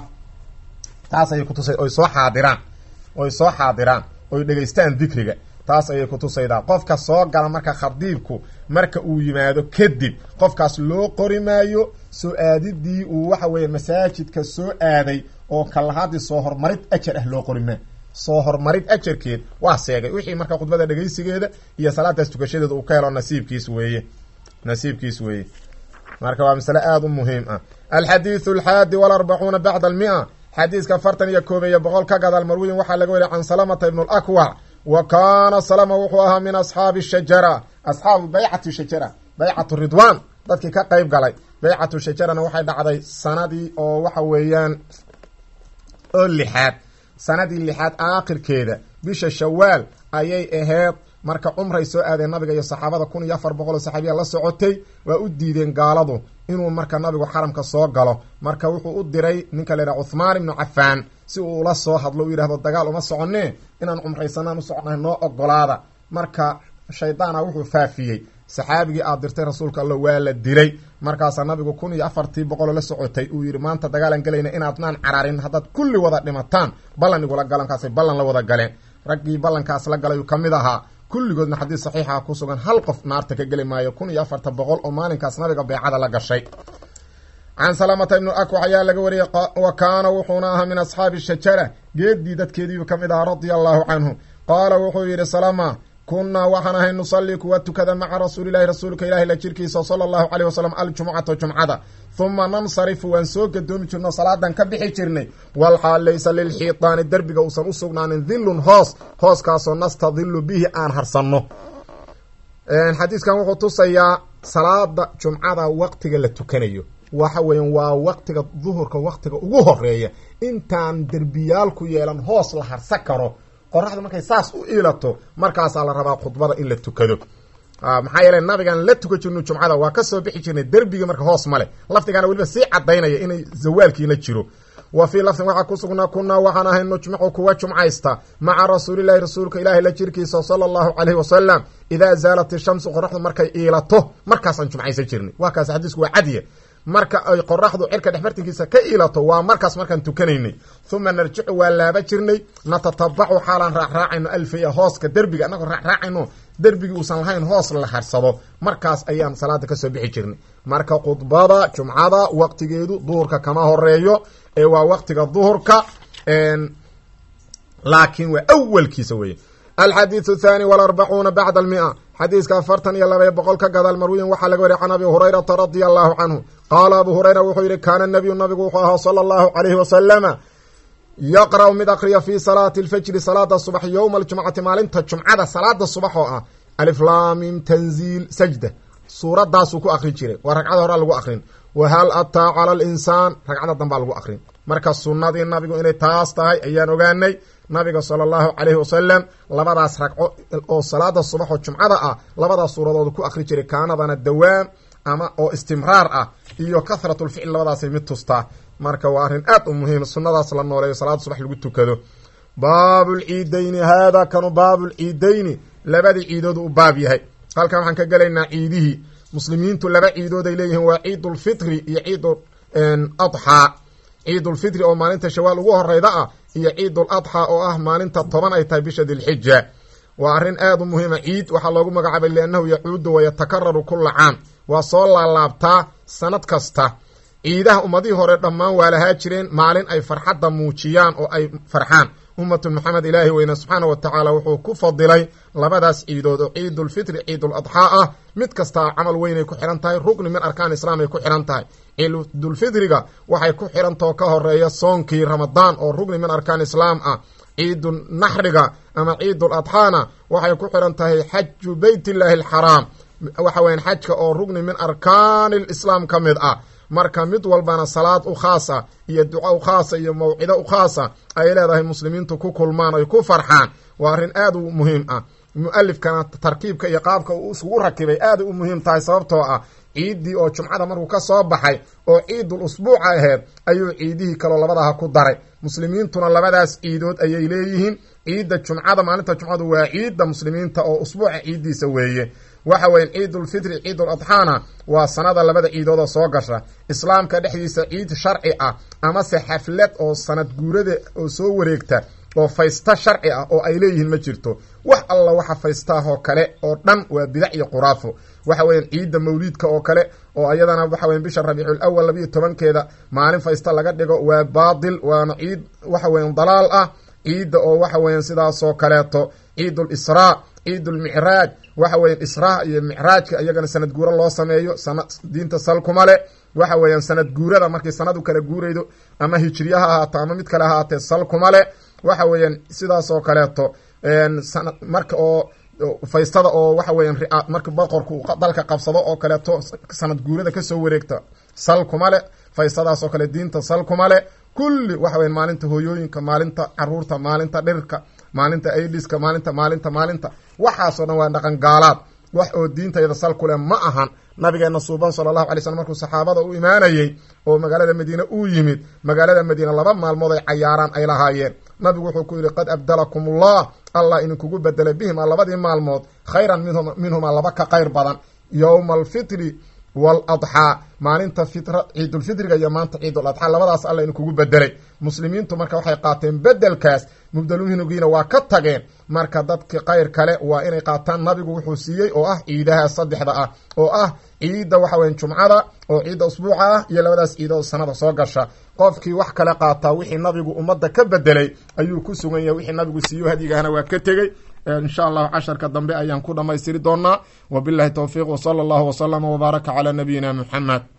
taas ayay kutusay oy soo xaadiraan oy soo xaadiraan oy dhegaystaan dikriga taas ayay kutusaydaa qofka soo gala marka khadiibku marka uu yimaado kadib qofkaas loo qori maayo soo aadidii uu waxa weeya masaajidka soo aaday oo kalahaadii soo hormarid ajar ah loo qori maayo soo hormarid ajarkeed waa seegay wixii marka khudbada dhegaysigeeda iyo salaadaas tukashadeeda uu ka helo nasiibkiis weeye nasiibkiis weeye marka waa masale aada u muhiim ah alxadiidu alxaadi walarbacuuna bacda almia xadiiska afartan iyo koobeeyo boqol ka gadaal marwiyin waxaa laga weriya can salamata ibn lakwac wa kaana salama wuxuu ahaa min asxaabi shajara asxaabu baycati shajara baycatu ridwan dadkii ka qeyb galay baycatu shajarana waxay dhacday sanadii oo waxa weeyaan oo lixaad sanadii lixaad aakhirkeeda bisha shawaal ayay aheyd marka cumray soo aadeen nabiga iyo saxaabada kun iyo afar boqol oo saxaabiya la socotay waa u diideen gaaladu inuu marka nabigu xaramka soo galo marka wuxuu u diray ninka la yidhaha cuthmaan ibnu cafaan si uu ula soo hadlo u yidhahdo dagaal uma soconee inaan cumraysanaan u soconahay noo ogolaada marka shaydaana wuxuu faafiyey saxaabigii aad dirtay rasuulka alla waa la dilay markaasaa nabigu kun iyo afartii boqoloo la socotay uu yidhi maanta dagaalan gelayna inaadnaan cararin haddaad kulli wada dhimataan ballan igula galankaasay ballan la wada galeen raggii ballankaas la galay uu ka mid ahaa kulligoodna xadiis saxiixa ku sugan hal qof naarta ka geli maayo kun iyo afartan boqol oo maalinkaas nabiga beecada la gashay can salamata ibnu akwax ayaa laga wariyey wa kaana wuxuuna ahaa min asxaabi shajara geeddii dadkeediibu ka mid ahaa radia allahu canhu qaala wuxuu yidhi salama kunnaa waxaan ahay nusallii kuwa tukada maca rasuulilahi rasuulka ilahi la jirkiisa sala allahu caleyh wasalam aljumucata jumcada huma nansarifu waan soo gadoomi jirno salaadan ka bixi jirnay walxaal laysa lilxiitaani derbiga uusan u sugnaanin dillun hoos hooskaasoo nastadilu bihi aan harsanno xadiiskan wuxuu tusayaa salaada jumcada waqtiga la tukanayo waxa weeyaan waa waqtiga duhurka waqtiga ugu horeeya intaan derbiyaal ku yeelan hoos la harsan karo qoraxdu markay saas u iilato markaasaa la rabaa khudbada in la tukado maxaa yeele nabigaan la tuka jirno jumcada waa kasoo bixi jirnay derbiga marka hoos male lafdigaana weliba sii cadaynaya inay zawaalkiina jiro wa fii lafdin waxaa ku sugnaa kunaa waxaan ahay nujmicu kuwa jumcaysta maca rasuulilahi rasuulka ilaahi la jirkiisa sala allahu caleyhi wasalam idaa zaalat ishamsu qoraxdu markay iilato markaasaan jumcaysan jirnay waa kaas xadiisku waa cadiya marka ay qoraxdu cirka dhexbartinkiisa ka ilato waa markaas markaan tukanaynay uma narjicu waa laaba jirnay natatabacu xaalaan raacraacayno alfaya hooska derbiga annagoo raacraacayno derbigii uusan lahayn hoos la harsado markaas ayaan salaada kasoo bixi jirnay marka khudbada jumcada waqtigeedu duhurka kama horeeyo ee waa waqtiga duhurka laakiin waa awalkiisa weeye alxadiidu thani walarbacuuna bacda almia xadiiska afartan iyo labaiyo boqol ka gadaal marwiyin waxaa laga wariya can abi hurayrata radia allahu canhu qaala abu hurayra wuxuu yihi kaana nabiyu nabigu wuxuu ahaa sala allahu calayhi wasalama yaqra'u mid akriya fii salaati alfajri salaada subax yowma aljumcati maalinta jumcada salaada subax oo ah aliflaamim tanziil sajda suuradaasuu ku akrin jiray waa ragcada horaa lagu akrin wahal ataa cala alinsaan ragcada dambaa lagu akrin marka sunnadii nabigu inay taas tahay ayaan ogaanay nabiga sala allahu calayhi wasalam labadaas ragco oo salaada subax oo jumcada ah labadaas suuradood ku akri jiray kaanadana dawaam ama oo istimraar ah iyo kahratulficl labadaasay mid tustaa marka waa arrin aad u muhiim sunnadaas la nooleeyo salaada subax lagu tukado baabulciidayni haadaa kanu baabulciidayni labadii ciidoodu u baab yahay halkan waxaan ka gelaynaa ciidihii muslimiintu laba ciidood ay leeyihiin waa ciidulfitri iyo ciidul adxaa ciidulfitri oo maalinta shawaal ugu horeyda ah iyo ciidul adxaa oo ah maalinta toban ay tahay bisha dilxija waa arrin aad u muhiima ciid waxaa loogu magacaabay liannahu yacuudu wayatakararu kula caam waa soo laalaabtaa sanad kasta ciidaha ummadihii hore dhammaan waa lahaa jireen maalin ay farxadda muujiyaan oo ay farxaan ummatu maxamed ilaahi weyne subxaana wa tacaala wuxuu ku fadilay labadaas ciidood oo ciidulfitri ciidul adxaa ah mid kastaa camal weynay ku xihan tahay rugni min arkaan islaam ay ku xihan tahay ciidulfitriga waxay ku xihantao ka horeeya soonkii ramadaan oo rugni min arkaan islaam ah ciidu naxriga ama ciidul adxaana waxay ku xihan tahay xaju beyt illaahi alxaraam waxa weyan xajka oo rugni min arkaani lislaam ka mid ah marka mid walbana salaad u khaasa iyo duco u khaasa iyo mawcido u khaasa ay leedahay muslimiintu ku kulmaan ay ku farxaan waa arrin aad u muhiim ah mu-alifkana tarkiibka iyo qaabka uu isugu rakibay aaday u muhiim tahay sababtoo ah ciiddii oo jumcada markuu ka soo baxay oo ciidul usbuuca aheyd ayuu ciidihii kaloo labadaha ku daray muslimiintuna labadaas ciidood ayay leeyihiin ciidda jumcada maalinta jumcadu waa ciidda muslimiinta oo usbuuca ciiddiisa weeye waxa weyan ciidulfitri ciidul adxaana waa sanada labada ciidood oo soo gasha islaamka dhexdiisa ciid sharci ah amase xaflad oo sanad guurada oo soo wareegta oo faysta sharci ah oo ay leeyihiin ma jirto wax alla waxa faystaahoo kale oo dhan waa bidac iyo quraafo waxa weyan ciidda mawliidka oo kale oo ayadana waxa weyan bisha rabiicul awal labiyo tobankeeda maalin faysta laga dhigo waa baatil waana ciid waxa weyan dalaal ah ciidda oo waxa weyan sidaasoo kaleeto ciidul israa ciidulmicraaj waxa weyan israa iyo micraajka iyagana sanad guuro loo sameeyo sana diinta salkuma le waxa weeyaan sanad guurada markii sanadu kala guuraydo ama hijriya ha ahaato ama mid kale ahaatee salkuma le waxa weeyaan sidaasoo kaleeto sana marka oo faystada oo waxa weyan marka boqorku dalka qabsado oo kaleeto sanad guurada kasoo wareegta sal kuma le faystadaasoo kale diinta sal kuma le kulli waxa weyan maalinta hooyooyinka maalinta caruurta maalinta dhirka maalinta aidiska maalinta maalinta maalinta waxaasoo dhan waa dhaqan gaalaad wax oo diintayda sal ku leh ma ahan nabigeena suuban sala allahu alay slm markuu saxaabada u imaanayey oo magaalada madiine uu yimid magaalada madiine laba maalmood ay cayaaraan ay lahaayeen nabigu wuxuu ku yidhi qad abdalakum ullah allah idinkugu bedelay bihima labadii maalmood khayran minhumaa laba ka qayr badan yowma alfitri waaladxaa maalinta fitra ciidulfitriga iyo maanta ciidul adxaa labadaas alla idinkugu bedelay muslimiintu marka waxay qaateen bedelkaas mubdaluminugiina waa ka tageen marka dadki qayr kale waa inay qaataan nabigu wuxuu siiyey oo ah ciidaha saddexda ah oo ah ciidda waxa weyan jumcada oo ciidda usbuuca ah iyo labadaas ciidood sanada soo gasha qofkii wax kale qaataa wixii nabigu ummadda ka bedelay ayuu ku sugan yahay wixii nabigu siiyo hadyigahna waa ka tegey insha allahu casharka dambe ayaan ku dhamaystiri doonaa wabilahi towfiiq wsala allahu waslama wbaaraka calaa nabiyina muxamed